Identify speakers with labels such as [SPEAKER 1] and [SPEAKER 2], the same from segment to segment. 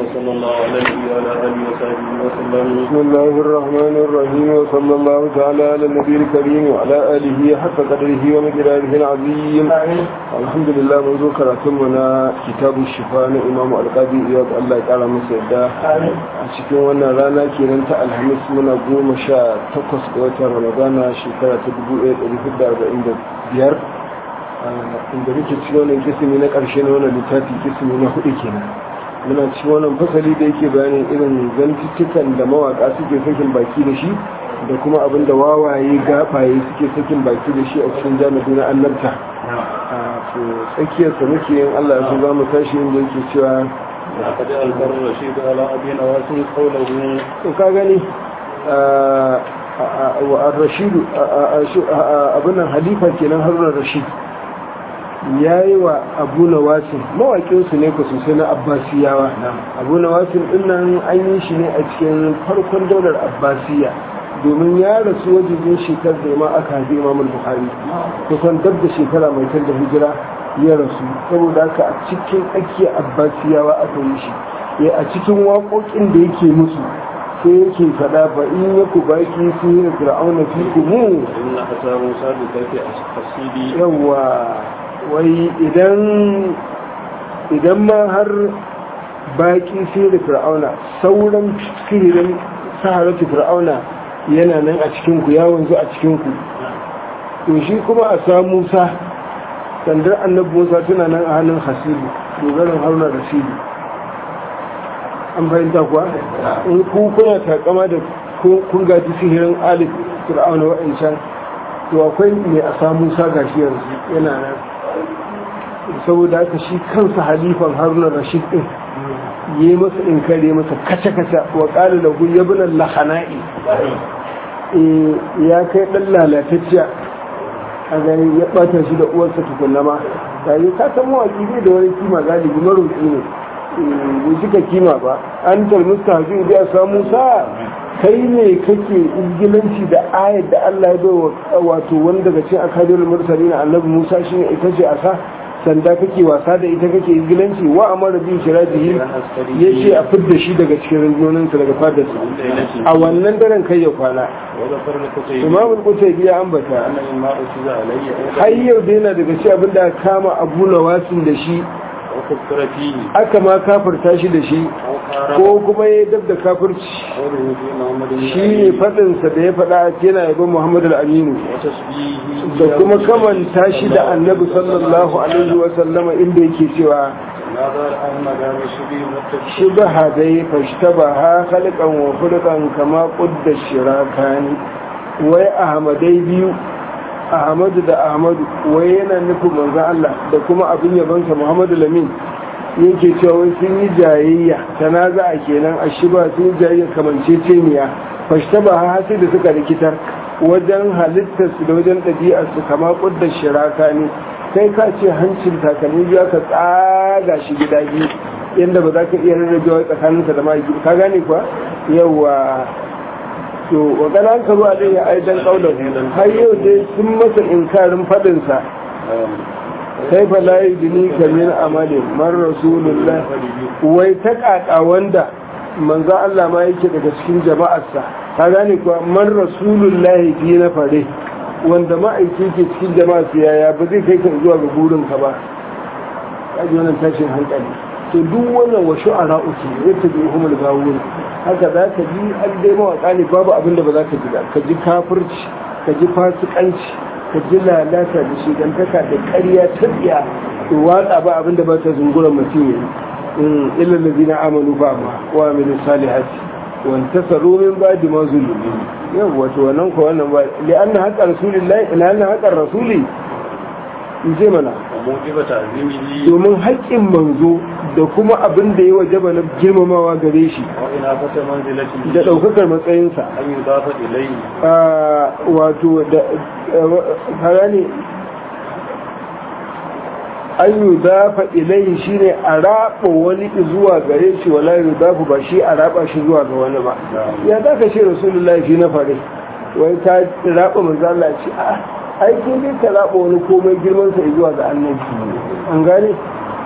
[SPEAKER 1] وصلى الله على النبي وعلى اله وصحبه وسلم
[SPEAKER 2] بسم الله الرحمن الرحيم وصلى الله تعالى على النبي الكريم وعلى آله حق قدره ومقداره العظيم الحمد لله منذ كراتمنا كتاب الشفاء إمام القاضي إياد الله تعالى مسيدا cikin wannan rana kenan ta alhamis muna goma sha takwas ga watan ramadana shekara ta dubu ɗaya ɗari hudu da arba'in da biyar inda muke cikin wannan kisimi na ƙarshe na wannan littafi kisimi na hudu kenan muna ci wannan fasali da yake bayanin irin zantuttukan da mawaka suke sakin baki da shi da kuma abin da wawaye gabaye suke sakin baki da shi a cikin jami'i na annabta a to tsakiyarsa muke yin allah ya so za mu tashi yin da yake cewa
[SPEAKER 1] لقد أنكر الرشيد على أبي نواس قوله
[SPEAKER 2] to ka gani wa rashidu abin nan halifa kenan haruna rashid ya yi wa abu na wasin mawaƙinsu ne ku sosai na abbasiyawa abu na wasin ɗinnan an yi shi ne a cikin farkon daular abbasiya domin ya rasu wajen shekar da ma aka haifi imamul buhari kusan dab da shekara mai tar da hijira ya rasu saboda haka a cikin tsakiyar abbasiyawa aka yi shi ya a cikin waƙoƙin da yake musu sai yake faɗa ba in ya ku baki su yi da fir'auna fi kumu
[SPEAKER 1] إن أتى موسى بكيف أسيدي
[SPEAKER 2] yawa wai idan idan ma har baki sai da fir'auna sauran sihirin saharatu fir'auna yana nan a cikinku ya wanzu a cikinku to shi kuma a sa musa sandar annabi musa tana nan a hannun hasibu dogarin haruna da sibu an fahimta kuwa in ku kuna takama da kun gaji sihirin alif fir'auna wa'ancan to akwai mai a sa musa gashi yanzu yana nan saboda haka shi kansa halifan haruna rashid din yi masa in kare masa kaca-kaca wa ƙali da ya bi nan lahana'i ya kai ɗan lalatacciya a gani ya ɓata shi da uwarsa tukunna ma ta yi ka san mawaƙi ne da wani kima galibi maroƙi ne bai cika kima ba an talmusta hafi da ya samu sa kai ne kake izgilanci da ayat da Allah ya bai wato wani daga cikin akadiyar mursali na annabi Musa shine ita ce asa sanda kake wasa da ita kake izgilanci wa amara bi shirajihi ya ce a fidda shi daga cikin rundunoninsa daga fadarsa a wannan daren kai ya kwana
[SPEAKER 1] وذكر الكتيب
[SPEAKER 2] imam al-qutaybi ya ambata
[SPEAKER 1] أن ما أخذ علي
[SPEAKER 2] har yau da yana daga cikin abin da aka kama abu nawasin da shi
[SPEAKER 1] وكفر فيه
[SPEAKER 2] aka ma kafirta shi da shi
[SPEAKER 1] أو قارب
[SPEAKER 2] ko kuma ya dab da kafirci
[SPEAKER 1] قوله في محمد
[SPEAKER 2] shi ne faɗinsa da ya faɗa a yana yabon muhammad al-aminu
[SPEAKER 1] وتشبيهه
[SPEAKER 2] da kuma kamanta shi da annabi sallallahu alaihi wa sallama inda yake cewa
[SPEAKER 1] ماذا أحمد رشدي متفق
[SPEAKER 2] shibaha dai fashtabaha khalqan wa khulqan kama qudda shirakani wai ahmadai biyu ahmadu da ahmadu wai yana nufin manzon Allah da kuma abin yabansa muhammadu lamin yake cewa wai sun yi jayayya tanaza'a kenan a shiba sun yi jayayya kamanceceniya fashtabaha sai da suka rikitar wajen halittarsu da wajen ɗabi'arsu kama ƙuddar shiraka ne kai ka ce hancin takalmi biya ka tsaga shi gida biyu yadda ba za ka iya rarrabewa tsakaninsa da mahaifi ka gane kuwa yawa to wa ganan ka zuwa ɗaya aidan ƙaunar har yau dai sun masa inkarin faɗinsa kai fa layi dini kamin amalin man rasulullah wai ta ƙaƙa wanda manzo Allah ma yake daga cikin jama'arsa ka gane kuwa man rasulullahi fi na fare wanda ma'aiki ke cikin jama'a su yaya ba zai kai ka zuwa ga burinka ba kaji wannan tashin hankali to duk wannan wa shu'ara uku zai ta bi humul gawun haka za ka ji an dai mawaka ne babu abin da ba za ka ji ba ka ji kafirci ka ji fasikanci ka ji lalata da shigantaka da ƙarya ta tsiya to watsa ba abin da ba ta zunguran mutum yayi illa allazina amanu fa ma wa amilu salihati wa intasaru min ba'di ma zulimu yau wato wannan ko wannan ba li anna haqqa rasulillahi ila anna haqqa rasuli in ce mana
[SPEAKER 1] وموجب تعظيمه
[SPEAKER 2] domin haƙƙin manzo da kuma abin da ya wajaba na girmamawa gare shi
[SPEAKER 1] وإنافة منزلته
[SPEAKER 2] da ɗaukakar matsayinsa
[SPEAKER 1] أن يضاف إليه
[SPEAKER 2] a wato da fara ne an yi dafa ilai shi ne a raɓa wani zuwa gare shi wala yi dafa ba shi a raɓa shi zuwa ga wani ba ya za ka ce rasulullahi fi na fare wai ta raɓa manzala ce a aikin dai ka raɓa wani komai girmansa zuwa ga annabi an gane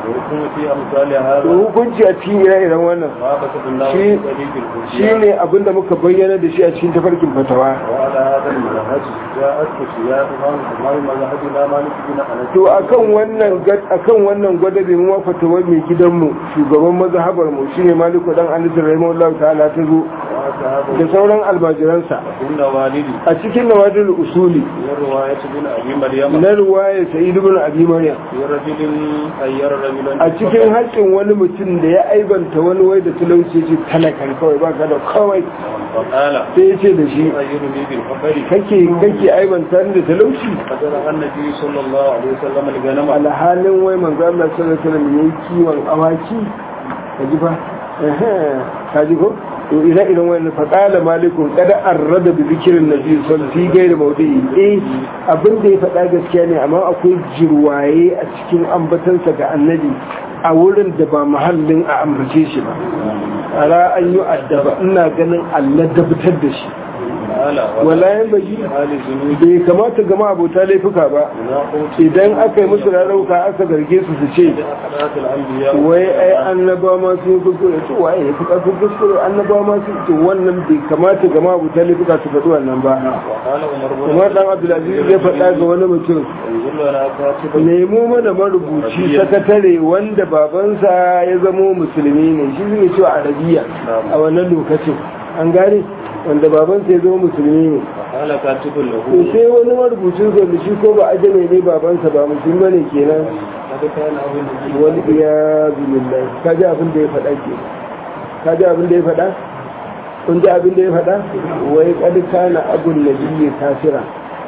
[SPEAKER 1] ويكون في أمثال
[SPEAKER 2] to
[SPEAKER 1] هذا
[SPEAKER 2] hukunci a cikin ire-iren wannan
[SPEAKER 1] ما بسط الله
[SPEAKER 2] شيء-
[SPEAKER 1] في طريق الهدى
[SPEAKER 2] shine abin da muka bayyana da shi a cikin tafarkin fatawa
[SPEAKER 1] وعلى هذا المنهج جاءت خشياتها كما مذهبنا مالك بن أنس
[SPEAKER 2] to akan wannan gad- akan wannan gwadabe mu ma fatawar mai gidanmu shugaban mazhabar mu shine maliku dan anas rahimahullahu ta'ala ta zo
[SPEAKER 1] وأصحابه
[SPEAKER 2] da sauran almajiransa
[SPEAKER 1] إن والدي
[SPEAKER 2] a cikin nawadul usuli
[SPEAKER 1] في رواية بن أبي مريم
[SPEAKER 2] na ruwaya sa'id ibn abi maryam
[SPEAKER 1] في رجل أير رجلا
[SPEAKER 2] a cikin haƙƙin wani mutum da ya aibanta wani wai da talauci ce talakan kawai ba ka da kawai
[SPEAKER 1] فقال
[SPEAKER 2] sai ya ce da shi
[SPEAKER 1] أيرني بالفقر
[SPEAKER 2] kake kake aibanta ni da talauci
[SPEAKER 1] فجر النبي صلى الله عليه وسلم الغنم
[SPEAKER 2] alhalin wai manzo Allah sallallahu alaihi wasallam yayi kiwon awaki kaji fa ehe kaji ko to ina idan wani faqala malikun kada arrada bi zikrin nabi sallallahu alaihi wasallam fi gairi mawdi'i eh abin da ya faɗa gaskiya ne amma akwai jirwaye a cikin ambatansa ga annabi a wurin da ba mahallin a ambace shi ba ara an yi addaba ina ganin Allah dabtar da shi
[SPEAKER 1] قال
[SPEAKER 2] wala yan baji
[SPEAKER 1] حال الذنوب
[SPEAKER 2] bai kamata gama abota laifuka ba
[SPEAKER 1] مناقض
[SPEAKER 2] idan aka yi musu rarrauka aka garge su su ce
[SPEAKER 1] أحداث الأنبياء
[SPEAKER 2] wai ai annaba ma sun yi kuskure to waye ya fi ƙarfin kuskure annaba ma sun to wannan bai kamata gama abota laifuka su faɗi wannan ba
[SPEAKER 1] وقال عمر بن
[SPEAKER 2] kuma dan abdulaziz ya faɗa ga wani mutum
[SPEAKER 1] انظر لنا كاتبا
[SPEAKER 2] nemo mana marubuci sakatare wanda babansa ya zamo musulmi ne shi zai cewa arabiya a wannan lokacin an gane wanda babansa ya zama musulmi ne
[SPEAKER 1] وقال كاتب له
[SPEAKER 2] to sai wani marubucin sa da shi ko ba ajame ne babansa ba musulmi bane kenan
[SPEAKER 1] قد كان أبو النبي
[SPEAKER 2] wani iya billahi ka ji abin da ya faɗa ke ka ji abin da ya faɗa kun ji abin da ya faɗa wai kad kana abun nabiyyi kafira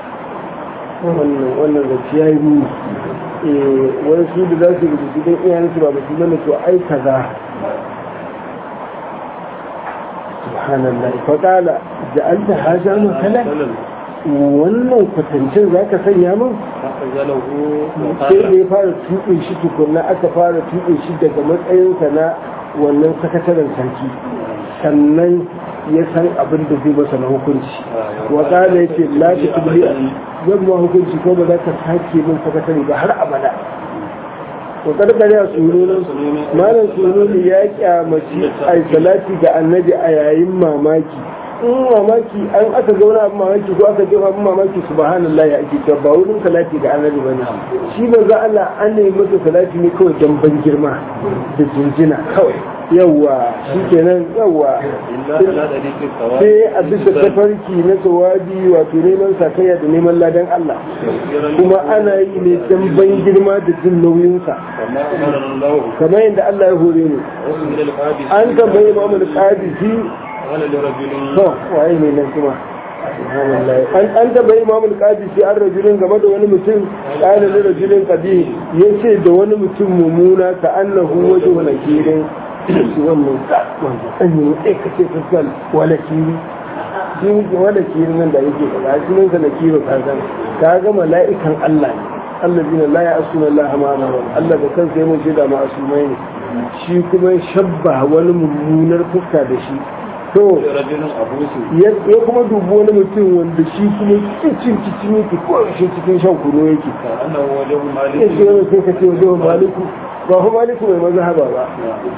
[SPEAKER 2] wannan wannan zaci yayi mu eh wai su da za su rubutu don iyayensu ba musulmi ne to ai kaza subhanallah fa qala ja'alta hadha makalan wannan kwatancin zaka sanya min
[SPEAKER 1] فأخذله
[SPEAKER 2] sai da
[SPEAKER 1] وقال
[SPEAKER 2] ya fara tuɓe shi tukunna aka fara tuɓe shi daga matsayinsa na wannan sakataren sarki sannan ya san abin da zai masa na hukunci wa kala yake la ta tubli zan ma hukunci ko ba za ka sake min sakatare ba har abada wa karkare a tsoron malam tsoron ya kyamaci ai salati ga annabi a yayin mamaki in mamaki an aka ga wani abin mamaki ko aka jefa abin mamaki subhanallah ya ake cewa ba wurin salati ga annabi bane shi ba za Allah an nemi masa salati ne kawai dan ban girma da jinjina kawai yawa shikenan yawa
[SPEAKER 1] إلا على طريق الثواب
[SPEAKER 2] sai a bisa tafarki na tawabi wato neman sakayya da neman ladan Allah kuma ana yi ne dan ban girma da jin nauyinsa
[SPEAKER 1] كما أمر الله
[SPEAKER 2] kamar yadda Allah ya hore ni
[SPEAKER 1] وسئل القابس
[SPEAKER 2] an tambayi Muhammad Qadisi
[SPEAKER 1] قال لرجل
[SPEAKER 2] to waye ne nan kuma subhanallah an an tambayi Muhammad Qadisi an rajulin game da wani mutum kana da rajulin qabi yace da wani mutum mumuna ka annahu wajhu nakirin shi wannan wanda an yi sai kace fuskal wala kiri shi ne wala kiri nan da yake faɗa shi ne sa nakiru ka san ka ga mala'ikan Allah ne allazina la ya'suna Allah ma amara Allah da kansa yayin shi da ma'asumai ne shi kuma shabba wani mummunar fuska da shi to
[SPEAKER 1] رجل أبوس
[SPEAKER 2] ya ya kuma dubi wani mutum wanda shi kuma cikin cikin yake ko shi cikin shan kunu yake
[SPEAKER 1] كأنه وجه
[SPEAKER 2] ya ce
[SPEAKER 1] مالك
[SPEAKER 2] wani sai ka ce wajen maliku ba fa maliku mai mazhaba ba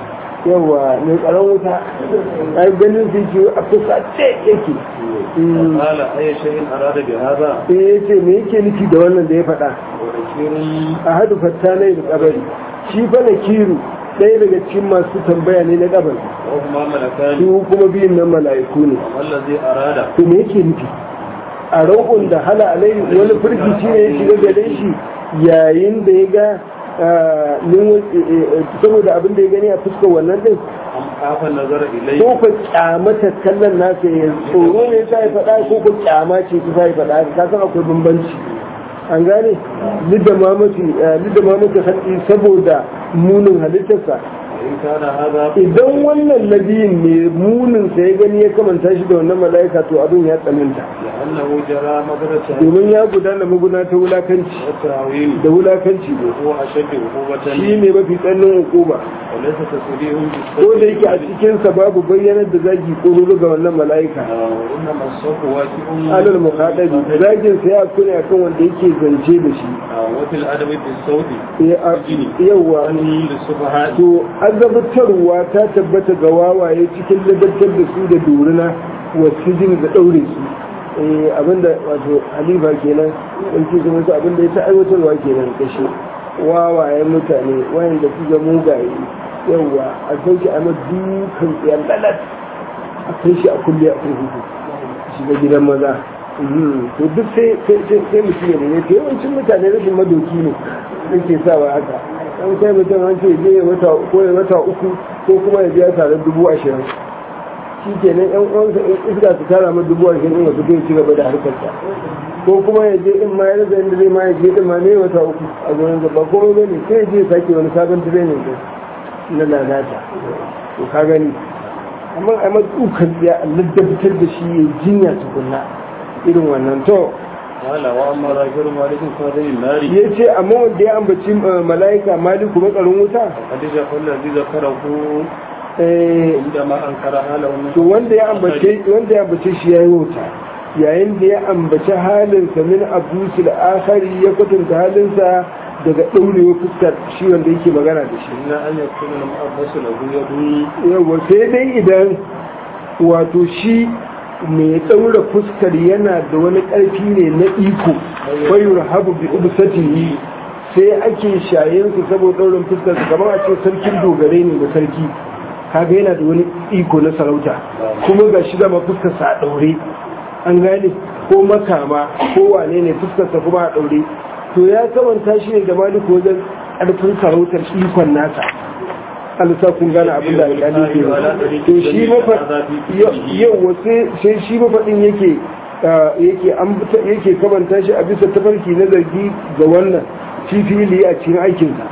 [SPEAKER 2] yawa mai tsaron wuta a ganin sai ke a fuska ce yake Mm.
[SPEAKER 1] قال أي شيء أراد بهذا
[SPEAKER 2] sai ya ce me yake nufi da wannan da ya faɗa
[SPEAKER 1] وكثير
[SPEAKER 2] a hadu fattanai da kabari shi fa na kiru ɗaya daga cikin masu tambaya ne na kabari
[SPEAKER 1] وهما ملكان
[SPEAKER 2] su kuma biyun nan mala'iku ne
[SPEAKER 1] والذي أراد
[SPEAKER 2] to me yake nufi a rau'un da hala alai wani firgici ne ya shiga gare shi yayin da ya ga ah, nin- eh, eh, saboda abin da ya gani a fuskar wannan din
[SPEAKER 1] أم خاف النظر إليه
[SPEAKER 2] ko ka kyamata kallon nasa ya tsoro ne ta yi faɗa ko ka kyama ce ta yi faɗa ka san akwai bambanci an gane lidda mamaki lidda mamaki sarki saboda munin halittarsa
[SPEAKER 1] وإن كان هذا
[SPEAKER 2] idan wannan nabiyin ne munin sa ya gani ya kamanta shi da wannan mala'ika to abin ya tsananta
[SPEAKER 1] لأنه جرى مدرة
[SPEAKER 2] domin ya gudana maguna ta wulakanci
[SPEAKER 1] والتعويل
[SPEAKER 2] da wulakanci ne
[SPEAKER 1] وهو أشد عقوبة
[SPEAKER 2] shi ne mafi tsannin hukuma
[SPEAKER 1] وليس تسليهم
[SPEAKER 2] ko da yake a cikinsa babu bayyanar da zagi ko ga wannan mala'ika
[SPEAKER 1] وإنما الصف واجب
[SPEAKER 2] alal muhadabi zagin sa ya kune akan wanda yake zance da shi
[SPEAKER 1] وفي الأدب بالصوت
[SPEAKER 2] yawa
[SPEAKER 1] أن للسفهاء
[SPEAKER 2] to azabtarwa ta tabbata ga wawaye cikin ladabtar da su da dorina wasu jini da ɗaure su eh abinda wato halifa kenan in ce zama su abinda ya ta aiwatarwa kenan kashe wawayen mutane wayanda su ga mugaye yawa a sauke a ma dukan tsayar lalat a kai shi a kulle a kurkuku shiga gidan maza Mhm. to duk sai sai sai mutum ya ne to yawancin mutane rashin madoki ne yake sawa haka an kai mutum an ce je ya wata ko ya wata uku ko kuma ya biya tare dubu ashirin shi ke nan yan uwansa in iska su tara ma dubu ashirin ya fito ya ci gaba da harkarsa ko kuma ya je in ma ya rasa inda zai ma ya je din ma ne wata uku a gurin gaba ko ba ne sai ya je ya sake wani sabon training din na lalata to ka gani amma a matsukan ya ladabtar da shi ya jinya tukunna irin wannan to
[SPEAKER 1] قال وأما ذاكر مالك فهذه النار
[SPEAKER 2] ya ce amma wanda ya ambaci eh, mala'ika maliku matsarin wuta
[SPEAKER 1] قد جاء الذي ذكره
[SPEAKER 2] eh,
[SPEAKER 1] عندما أنكر حاله من
[SPEAKER 2] to wanda ya ambace wanda ya ambace shi yayi wuta yayin da ya ambaci halinsa min abusul akhari ya kwatanta halinsa daga ɗaurewa fuskar shi wanda yake magana da shi
[SPEAKER 1] إلا أن يكون المؤبس له يد
[SPEAKER 2] yawa sai dai idan wato shi mai ɗaura fuskar yana da wani ƙarfi ne na iko bayur habu bi ubsatihi sai ake shayen su saboda ɗaurin fuskar su kamar a ce sarkin dogare ne da sarki kaga yana da wani iko na sarauta kuma ga shi dama fuskar sa a ɗaure an gane ko makama ko wane ne fuskar sa kuma a ɗaure to ya kamanta shi ne da maliku wajen ƙarfin sarautar ikon nasa alisa kun gane abin da alƙali ke ba to shi yau sai shi mafaɗin yake yake an yake kamanta shi a bisa tafarki na zargi ga wannan fifili a cikin aikinsa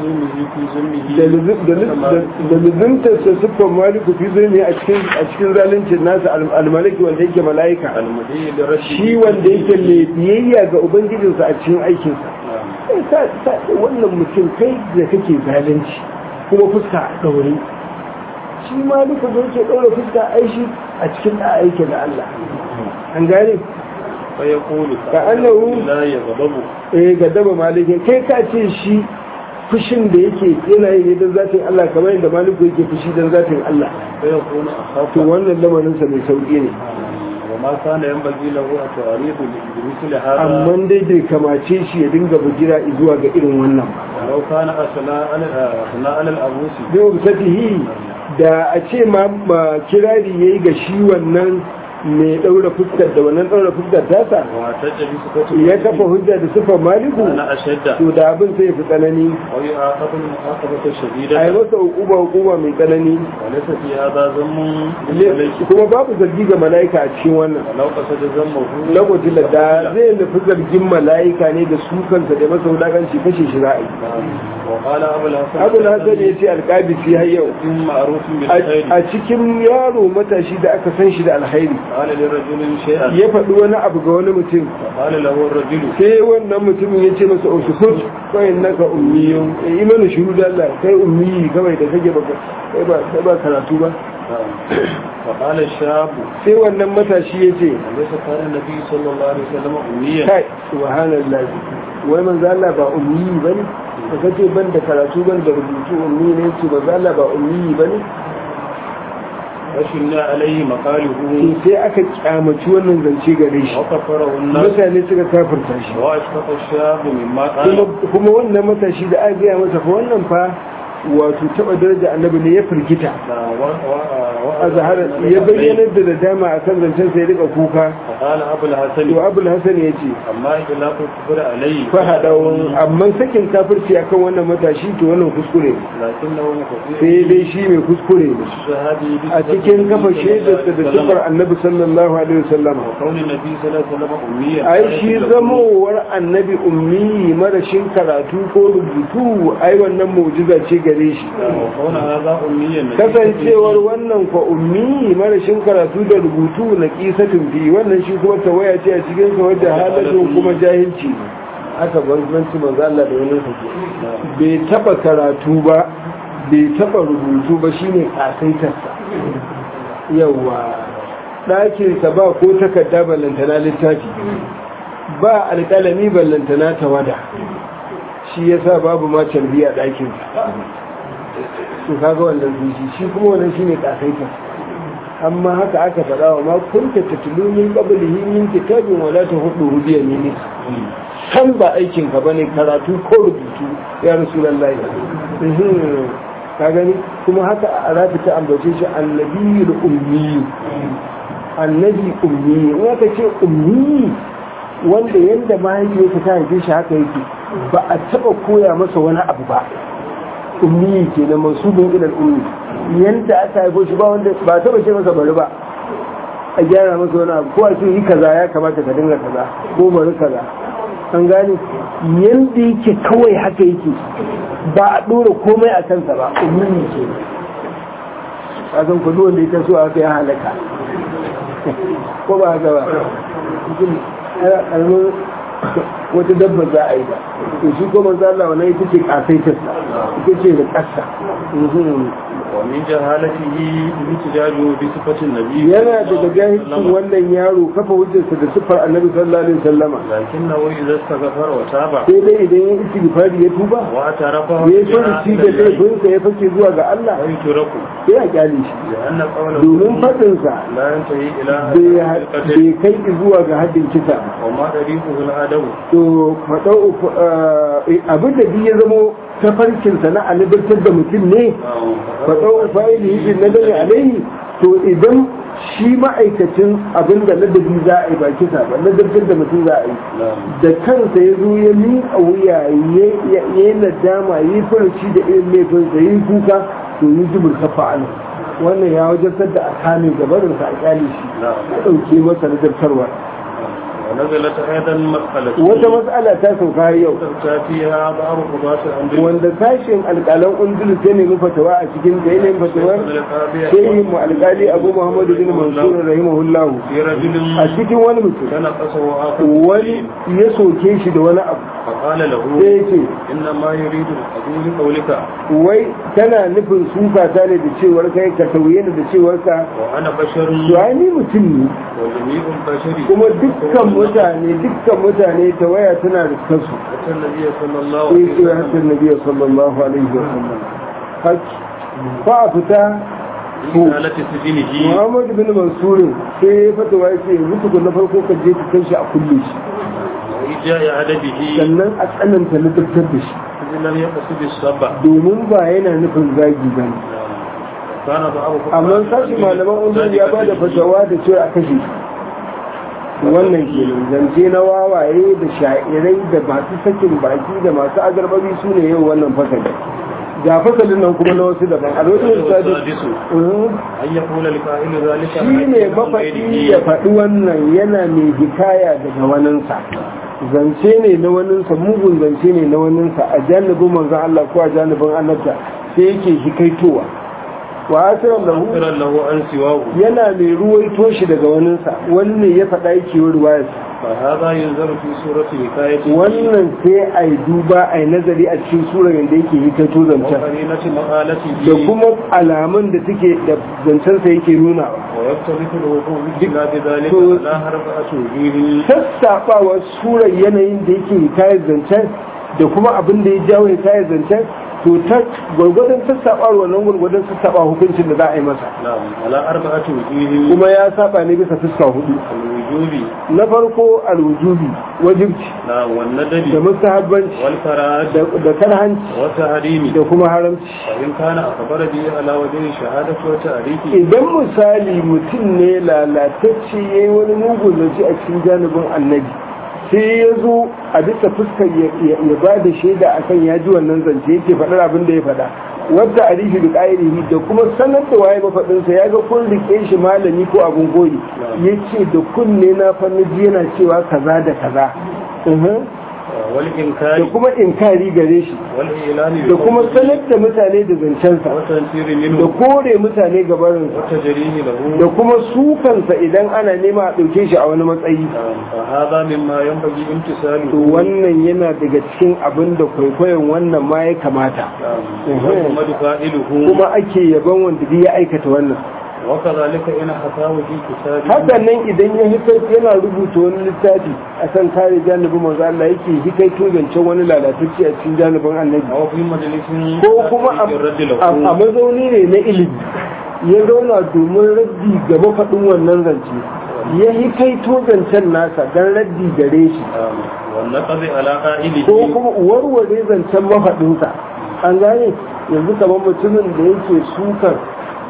[SPEAKER 2] da luzuntarsa siffar maliku fi zulmi a cikin zaluncin nasa almalaki wanda yake mala'ika shi wanda yake mai biyayya ga ubangijinsa a cikin aikinsa wannan mutum kai da kake zalunci kuma fuska a ɗaure shi ma duka da yake ɗaure fuska aishi a cikin da aiki da Allah an gane ka annahu eh ga daba malikin kai ka ce shi fushin da yake yana yi ne don zatin Allah kamar yadda maliku yake fushi don zatin Allah to wannan lamarinsa mai sauƙi ne
[SPEAKER 1] وما كان ينبغي له التعريض بمثل هذا
[SPEAKER 2] amma dai bai kamace shi ya dinga bujira zuwa ga irin wannan
[SPEAKER 1] لو كان أثناء أثناء الأبوس
[SPEAKER 2] zai satihi da a ce ma ma kirari yayi ga shi wannan mai daura fuskar da wannan daura fuskar tasa
[SPEAKER 1] واعتج بصفته
[SPEAKER 2] ya kafa hujja da sifar maliku
[SPEAKER 1] أنا أشد
[SPEAKER 2] to da abin sai fi tsanani
[SPEAKER 1] ويعاقب المعاقبة
[SPEAKER 2] a yi
[SPEAKER 1] الشديدة
[SPEAKER 2] masa hukuma hukuma mai tsanani
[SPEAKER 1] وليس في هذا ذم
[SPEAKER 2] Le-
[SPEAKER 1] للملك
[SPEAKER 2] kuma babu zargi ga mala'ika a cikin wannan
[SPEAKER 1] ولو قصد ذمه
[SPEAKER 2] lokacin da da zai nufi zargin mala'ika ne da su kansa da masa wulakanci kashe shi ra'ayi
[SPEAKER 1] وقال أبو الحسن
[SPEAKER 2] abu na hasan ya ce alƙabisi har yau
[SPEAKER 1] معروف
[SPEAKER 2] a
[SPEAKER 1] بالخير
[SPEAKER 2] a cikin yaro matashi da aka san shi da alkhairi
[SPEAKER 1] قال لرجل شيئا
[SPEAKER 2] ya faɗi wani abu ga wani mutum
[SPEAKER 1] قال له الرجل
[SPEAKER 2] sai wannan mutumin ya ce masa ushukut kawai naka ummiyun yi mana shiru da Allah kai ummiyi kawai da kake baka kai ba kai ba karatu ba
[SPEAKER 1] فقال الشاب
[SPEAKER 2] sai wannan matashi ya ce
[SPEAKER 1] أليس كان النبي صلى الله عليه وسلم أميا
[SPEAKER 2] kai subhanallah wai manzo Allah ba ummiyi bane da kace ban da karatu ban da rubutu ummi ne ce manzo Allah ba ummiyi bane
[SPEAKER 1] فشلنا عليه مقاله
[SPEAKER 2] to sai aka kyamaci wannan zance gare shi
[SPEAKER 1] وكفره الناس
[SPEAKER 2] mutane suka kafirta shi
[SPEAKER 1] واشفق الشاب مما
[SPEAKER 2] kuma
[SPEAKER 1] قال
[SPEAKER 2] kuma wannan matashi da aka gaya masa fa wannan fa wato taba daraja annabi ne ya firgita a zahara ya bayyanar da nadama a kan zancen sai rika kuka
[SPEAKER 1] فقال أبو الحسن
[SPEAKER 2] to abul hasan ya ce
[SPEAKER 1] أما إطلاق الكفر عليه
[SPEAKER 2] fahadawun amma sakin kafirci akan wannan matashi to wannan kuskure ne.
[SPEAKER 1] لكنه مخطئ
[SPEAKER 2] sai dai shi mai kuskure ne
[SPEAKER 1] الشهادة
[SPEAKER 2] a cikin kafa shaidarsa da sifar annabi sallallahu alaihi wasallam
[SPEAKER 1] وكون النبي صلى الله عليه وسلم أميا
[SPEAKER 2] ai shi zamowar annabi ummi marashin karatu ko rubutu ai wannan mu'jiza ce gare shi
[SPEAKER 1] وكون هذا أميا
[SPEAKER 2] kasancewar wannan fa ummi marashin karatu da rubutu na kisatun fi wannan shi kuma tawaya ce a cikin sa wadda halatun kuma jahilci ne aka banbanci manzo Allah da wani sake bai taba karatu ba bai taba rubutu ba shine kasaitarsa yawa ɗakinsa ba ko takarda ballantana littafi ba alƙalami ballantana tawada shi yasa babu ma carbi a ɗakinsa su kaga wannan zuci shi kuma wannan shine kasaita amma haka aka faɗa wa ma kunta tatlu min qablihi min kitabin wala tahudu hudiya ne san ba aikin ka bane karatu ko rubutu ya rasulullahi Mhm. ka gani kuma haka a rafi ta ambace shi annabiyul ummi annabi ummi in aka ce ummi wanda yanda mahaifiyarsa ta haife shi haka yake ba a taba koya masa wani abu ba ummi ke da mansubin ilal ummi yanda aka haifo shi ba wanda ba taba ce masa bari ba a gyara masa wani abu ko a ce yi kaza ya kamata ka dinga kaza ko bari kaza an gane yanda yake kawai haka yake ba a dora komai a kansa ba ummi ke a san kudu wanda ya taso haka ya halaka ko ba haka ba ƙaramin wata dabba za a yi ba to shi ko manzo Allah wannan ita ce kasaitarsa ita ce da ƙasa
[SPEAKER 1] ومن جهالته احتجاجه بصفة النبي
[SPEAKER 2] yana daga jahilcin wannan yaro kafa hujjarsa da siffar annabi sallallahu alaihi wasallama
[SPEAKER 1] لكنه إذا استغفر وتاب
[SPEAKER 2] sai dai idan ya istighfari ya tuba
[SPEAKER 1] واعترف
[SPEAKER 2] ya furuci da laifinsa ya fake zuwa ga Allah
[SPEAKER 1] ويترك
[SPEAKER 2] sai a kyale shi
[SPEAKER 1] لأن قوله
[SPEAKER 2] domin faɗinsa
[SPEAKER 1] لا ينتهي إلى
[SPEAKER 2] bai
[SPEAKER 1] القتل
[SPEAKER 2] bai kai zuwa ga haddin kisa
[SPEAKER 1] وما طريقه الأدب
[SPEAKER 2] to faɗau abin da biyu ya zamo tafarkinsa na alibartar da mutum ne faɗau fa'ili yi na dare alaihi to idan shi ma'aikacin abin da ladabi za a yi ba kisa ba ladabtar da mutum za a yi da kansa ya zo ya miƙa wuya ya yi nadama ya yi furuci da irin laifinsa ya yi kuka to yi jibir kafa ana wannan ya wajartar da a kame gabarinsa a kyale shi ya ɗauke masa ladabtarwa
[SPEAKER 1] ونزلت أيضا مسألة
[SPEAKER 2] wata matsala ta sauka yau
[SPEAKER 1] تفتى فيها بعض قضاة الأندلس
[SPEAKER 2] wanda sashen alƙalan undulus ya nemi fatawa a cikin ta yanayin fatawar shehin mu alƙali abu muhammadu bin mansur rahimahullahu
[SPEAKER 1] في رجل
[SPEAKER 2] a cikin wani mutum
[SPEAKER 1] تنقصه آخر
[SPEAKER 2] wani ya soke shi da wani abu
[SPEAKER 1] فقال له
[SPEAKER 2] sai ya ce
[SPEAKER 1] إنما يريد الأدو لقولك
[SPEAKER 2] wai tana nufin suka ta ne da cewar kai ka tauye ni da cewar ka
[SPEAKER 1] وأنا بشر
[SPEAKER 2] to ai ni mutum ne
[SPEAKER 1] وجميع البشر
[SPEAKER 2] kuma dukkan mutane dukkan mutane ta waya tana da kansu
[SPEAKER 1] أتى النبي صلى الله
[SPEAKER 2] sai
[SPEAKER 1] عليه
[SPEAKER 2] ce ya
[SPEAKER 1] وسلم
[SPEAKER 2] hatta nabi sallallahu alaihi wa sallam haki fa a fita ko
[SPEAKER 1] رسالة سجنه
[SPEAKER 2] Muhammadu bin Mansurin sai ya fata wa ce yanzu tukun na farko ka je ka kai shi a kulle shi
[SPEAKER 1] وإجاء عدده
[SPEAKER 2] sannan a tsananta na dukkan da shi
[SPEAKER 1] إذ لم يقصد السبع
[SPEAKER 2] domin ba yana nufin zagi ba ne
[SPEAKER 1] كان ضعف
[SPEAKER 2] amma sashi malaman undun ya ba da fatawa da cewa a kashe shi wannan kenan zance na wawaye da sha'irai da masu sakin baki da masu agarbabi su ne yau wannan fasali ga fasalin nan kuma na wasu daban a lokacin
[SPEAKER 1] السادس
[SPEAKER 2] Mhm.
[SPEAKER 1] أن يقول لقائل ذلك
[SPEAKER 2] shi ne mafaɗi ya faɗi wannan yana mai hikaya daga waninsa zance ne na waninsa mugun zance ne na waninsa a janibin manzan Allah ko a janibin annabta sai yake hikaitowa wa asiran lahu
[SPEAKER 1] مغفرا له عن سواه
[SPEAKER 2] yana mai ruwaito shi daga waninsa wannan ya faɗa yake yi ruwayarsa
[SPEAKER 1] فهذا ينظر في سورة حكايته
[SPEAKER 2] wannan sai a yi duba a yi nazari a cikin surar yadda yake hikaito zancen
[SPEAKER 1] وقرينة مقالته
[SPEAKER 2] da kuma alamun da suke da zancensa yake nunawa
[SPEAKER 1] ويختلف الوقوع بخلاف ذلك
[SPEAKER 2] تو-
[SPEAKER 1] على أربعة وجوه
[SPEAKER 2] sassaɓawar surar yanayin da yake hikayar zancen da kuma abin da ya jawo hikayar zancen to to ta gwargwadon sassaɓa wannan gwargwadon sassaɓa hukuncin da za a yi masa
[SPEAKER 1] نعم على أربعة وجوه
[SPEAKER 2] kuma ya saba ne bisa fuska hudu
[SPEAKER 1] الوجوب
[SPEAKER 2] na farko alwujubi wajibci
[SPEAKER 1] نعم
[SPEAKER 2] da
[SPEAKER 1] والندب
[SPEAKER 2] mustahabbanci
[SPEAKER 1] والفراج
[SPEAKER 2] da da karhanci
[SPEAKER 1] والتحريم
[SPEAKER 2] da kuma haramci
[SPEAKER 1] فإن كان أخبر به على وجه الشهادة والتعريف
[SPEAKER 2] idan misali mutum ne lalatacce ya yi wani mugun zance a cikin janibin annabi sai ya zo a bisa fuskar ya ba da shaida a kan ya ji wannan zance yake faɗar abin da ya faɗa wadda a rishi da ƙa'irihi da kuma sanar da waye mafaɗinsa ya ga kun riƙe shi malami ko abin goyi ya ce da kunne na fannaji yana cewa kaza da kaza Mhm. da
[SPEAKER 1] والإنكار
[SPEAKER 2] kuma inkari gare shi
[SPEAKER 1] والإعلان
[SPEAKER 2] da kuma sanar da mutane da zancensa
[SPEAKER 1] والتنفير
[SPEAKER 2] da
[SPEAKER 1] منه
[SPEAKER 2] kore mutane gabarinsa
[SPEAKER 1] والتجريه له
[SPEAKER 2] da kuma sukansa idan ana nema a ɗauke shi a wani matsayi
[SPEAKER 1] فهذا مما ينبغي
[SPEAKER 2] to
[SPEAKER 1] امتثاله
[SPEAKER 2] wannan yana daga cikin abin da kwaikwayon wannan ma ya kamata
[SPEAKER 1] ومحمد فاعله
[SPEAKER 2] kuma ake yaban wanda duk ya aikata wannan
[SPEAKER 1] وكذلك إن حكاه في كتابه
[SPEAKER 2] hakan nan idan ya hikai yana rubuta wani littafi a kan kare janibin manzo Allah yake hikai zancen wani lalatacce a cikin janibin annabi
[SPEAKER 1] أو في مجلس
[SPEAKER 2] ko kuma a
[SPEAKER 1] الرد
[SPEAKER 2] a- a
[SPEAKER 1] له
[SPEAKER 2] mazauni ne na ilimi ya zauna domin raddi ga mafaɗin wannan zance ya hikaito zancen nasa don raddi gare shi
[SPEAKER 1] والنقض على
[SPEAKER 2] ko
[SPEAKER 1] قائله
[SPEAKER 2] kuma warware zancen mafaɗinsa an gane yanzu kamar mutumin da yake sukar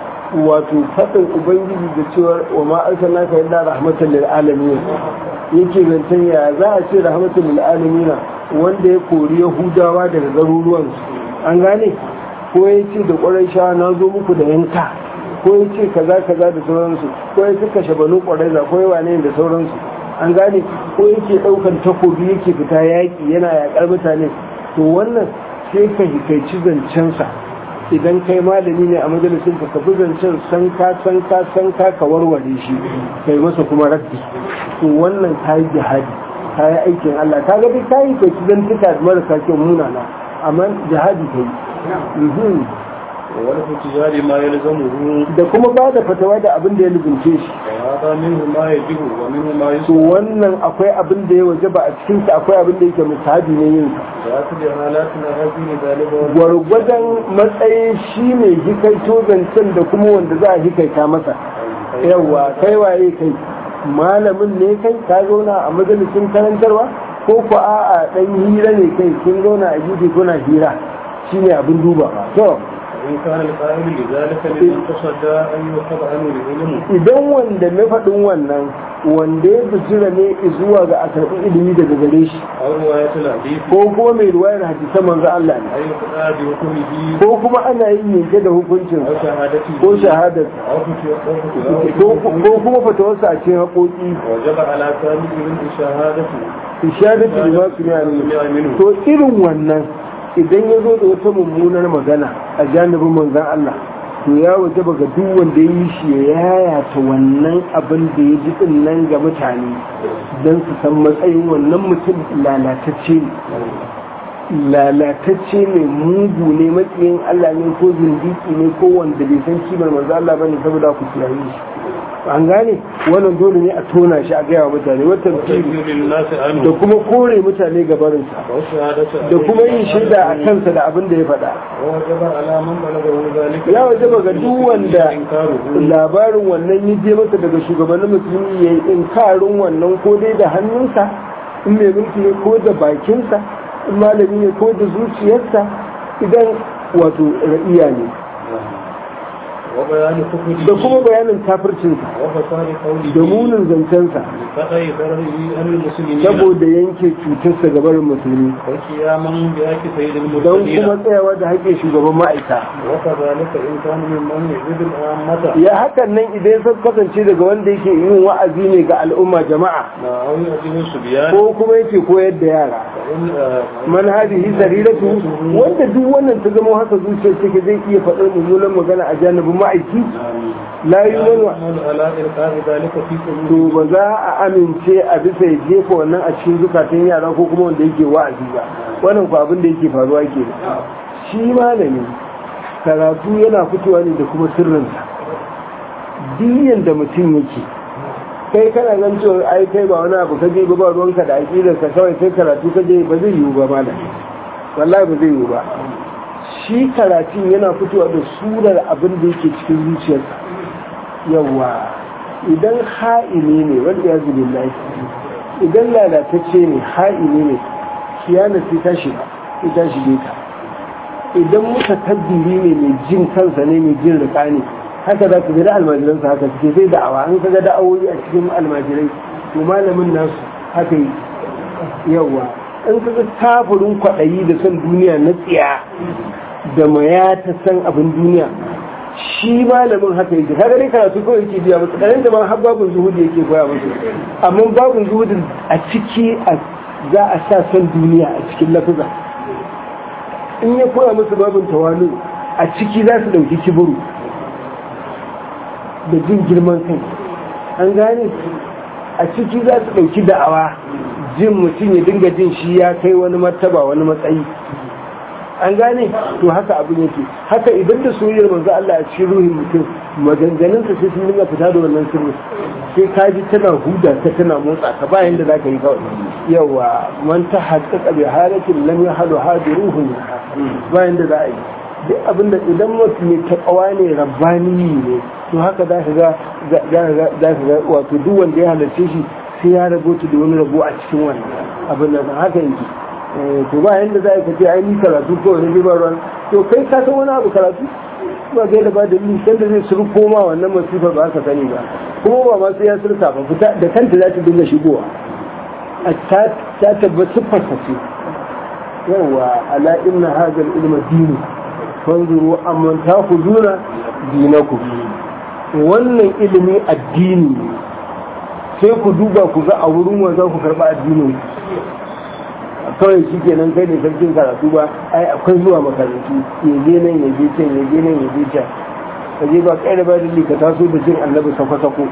[SPEAKER 2] wato faɗin ubangiji da cewa wa ma arsalna ka illa rahmatan lil alamin yake zancen ya za a ce rahmatan lil alamin wanda ya kori yahudawa daga garuruwansu an gane ko ya ce da ƙwarai sha na zo muku da yanka ko ya ce kaza kaza da sauransu ko ya ce kashe banu ƙwarai za ko ya wane da sauransu an gane ko yake ɗaukan takobi yake fita yaƙi yana yaƙar mutane to wannan sai ka hikaici zancensa idan kai malami ne a majalisin ka kafi zancen san ka san ka san ka ka warware shi kai masa kuma raddi to wannan ka yi jihadi ka yi aikin Allah ka ga duk ka yi kai zantuka da marasa kyau munana amma jihadi ka yi Mhm.
[SPEAKER 1] والاتجار ما يلزمه
[SPEAKER 2] da kuma ba da fatawa da abin da ya lubunce shi
[SPEAKER 1] وهذا منه ما يجب ومنه ما
[SPEAKER 2] to
[SPEAKER 1] يسوء
[SPEAKER 2] wannan akwai abin da ya waje ba a cikin sa akwai abin da yake musahabi ne yin sa
[SPEAKER 1] ويأخذ حالاتنا هذه ذلك
[SPEAKER 2] gwargwadon matsayin shi ne hikaito zancen da kuma wanda za a hikaita masa yawa kai waye kai malamin ne kai ka zauna a majalisin karantarwa ko ku a'a dan hira ne kai kin zauna a gefe kuna hira shine abin duba to
[SPEAKER 1] إن كان القائل لذلك لمن تصدى أن يؤخذ عنه العلم
[SPEAKER 2] idan wanda mai faɗin wannan wanda ya bijira ne zuwa ga a karɓi ilimi daga gare shi
[SPEAKER 1] أو رواية الحديث
[SPEAKER 2] ko kuma mai ruwayar hadisan manzo Allah ne
[SPEAKER 1] أي يقضى بحكمه
[SPEAKER 2] ko kuma ana yin yanke da hukuncin
[SPEAKER 1] أو شهادته
[SPEAKER 2] ko shahadar
[SPEAKER 1] أو فتوى
[SPEAKER 2] ko kuma fatawarsa a cikin haƙoƙi
[SPEAKER 1] وجب على كامل من شهادته
[SPEAKER 2] ishadatu bi ma sami'a minhu to irin wannan idan ya zo da wata mummunar magana a janibin manzon Allah to ya wajaba ga duk wanda ya yi shi ya yayata wannan abin da ya ji din nan ga mutane don su san matsayin wannan mutum lalatacce ne lalatacce ne mugu ne matsayin Allah ne ko zindiki ne ko wanda bai san kimar manzo Allah bane saboda ku kiyaye shi an gane wannan dole ne a tona shi a gaya wa mutane wata
[SPEAKER 1] وتنفيذ للناس
[SPEAKER 2] da
[SPEAKER 1] عنه
[SPEAKER 2] kuma kore mutane gabarinsa
[SPEAKER 1] وشهادته
[SPEAKER 2] da kuma yin shaida a kansa da abin da ya faɗa
[SPEAKER 1] ووجب على من بلغه ذلك
[SPEAKER 2] ya wajaba ga duk wanda
[SPEAKER 1] إنكاره
[SPEAKER 2] labarin wannan ya je masa daga shugabannin musulmi ya yi inkarin wannan ko dai da hannunsa in mai mulki ne ko da bakinsa in malami ne ko da zuciyarsa idan wato ra'iya ne
[SPEAKER 1] وبيان كفره
[SPEAKER 2] da kuma bayanin kafircinsa
[SPEAKER 1] وفساد قوله
[SPEAKER 2] da munin zancensa
[SPEAKER 1] لقضاء ضرره عن المسلمين
[SPEAKER 2] saboda yanke cutarsa ga barin musulmi
[SPEAKER 1] وقياما بحق سيد
[SPEAKER 2] don
[SPEAKER 1] المرسلين
[SPEAKER 2] kuma tsayawa da haƙƙin shugaban ma'aika
[SPEAKER 1] وكذلك إن كان ممن يجد العامة
[SPEAKER 2] ya hakan nan idan ya kasance daga wanda yake yin wa'azi ne ga al'umma jama'a
[SPEAKER 1] أو يعجب الصبيان
[SPEAKER 2] ko kuma yake koyar da yara
[SPEAKER 1] فإن آه،
[SPEAKER 2] man hadihi sariratu wanda duk wannan ta zama haka zuciyar take zai iya faɗar mummunan magana a janibin ma'aiki la
[SPEAKER 1] لا
[SPEAKER 2] yu'minu
[SPEAKER 1] يعمل على إلقاء ذلك في
[SPEAKER 2] to
[SPEAKER 1] قلوبهم
[SPEAKER 2] ba za a amince a bisa ya jefa wannan a cikin zukatan yara ko kuma wanda yake wa'azi ba wannan ku abin da yake faruwa ke shi malami karatu yana fitowa ne da kuma sirrinsa diyan da mutum yake kai kana gan cewa ai kai ba wani abu kaje ba ba ruwanka da aƙidar ka kawai kai karatu kaje ba zai yiwu ba malam wallahi ba zai yiwu ba shi karatun yana fitowa da surar abin da yake cikin zuciyarsa yawa idan ha'ini ne wanda ya zubi lafi idan lalatacce ne ha'ini ne kiyana sai ta shiga sai ta shige ka idan muka tabbiri ne mai jin kansa ne mai jin rika ne haka za ka ga da almajiransa haka suke sai da'awa an ka ga da'awoyi a cikin almajirai to malamin nasu haka yi yawa in ka ga kafirin kwaɗayi da son duniya na tsiya da maya ta san abin duniya shi malamin haka yake kaga dai karatu kawai yake biya musu ɗanin da ma har babin zuhudi yake koya musu amma babin zuhudin a ciki za a sa son duniya a cikin lafuza in ya koya musu babin tawalu a ciki za su ɗauki kiburu da jin girman kai an gane a ciki za su ɗauki da'awa jin mutum ya dinga jin shi ya kai wani martaba wani matsayi an gane to haka abin yake haka idan da soyayyar manzo Allah a cikin ruhin mutum maganganun sa sai sun dinga fita da wannan sirri sai ka ji tana huda ta tana motsa ka bayan da zaka yi kawai yawa man ta haqqaqa bi halatin lam yahdu hadiruhu bayan da za a yi duk abin da idan mutum mai takawa ne rabbani ne to haka za ka ga za ka ga wato duk wanda ya halarce shi sai ya rabota da wani rabo a cikin wannan abin da haka yake to ba yanda za a kace ai ni karatu ko wani ribar ruwan to kai ka san wani abu karatu ba kai da ba da ni san da zai surko ma wannan masifar ba ka sani ba kuma ba ma sai ya surka ba fita da kanta za ta dinga shigowa a ta ta tabbata fasace yawa ala inna hadha al-ilma dini fanzuru amman takhuduna dinakum wannan ilimi addini sai ku duba ku ga a wurin wa za ku karba addinin kawai shi kenan kai ne sarkin karatu ba ai akwai zuwa makarantu ya je nan ya je can ya je nan ya je can ka je ba kai da ba da ka taso da jin annabi sako-sako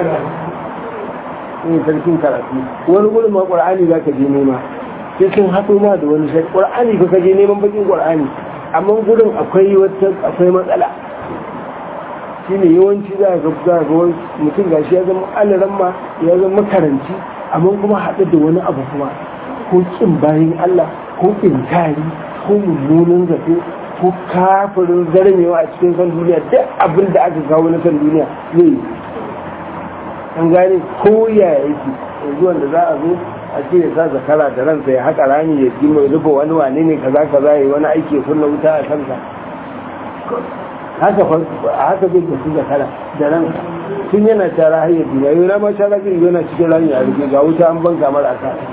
[SPEAKER 2] ne sarkin karatu wani gurin ma qur'ani za ka je nema sai sun haɗo ma da wani sai qur'ani ka je neman bakin qur'ani amma gurin akwai wata akwai matsala shine yawanci za ga za ga mutum gashi ya zama alaramma ya zama makaranci amma kuma haɗu da wani abu kuma ko kin bayan Allah ko inkari ko mummunan zato ko kafirin zarmewa a cikin san duniya duk abin da aka kawo na san duniya zai yi an gane ko ya yake yanzu wanda za a zo a ce ya sa zakara da ransa ya haƙa rami ya ji mai rufe wani wane ne kaza kaza ya yi wani aiki kunna wuta a kansa haka haka zai tafi zakara da ransa tun yana tara har ya duniya yau na ma tara zai yana cikin rami a rike ga wuta an banka mara a kan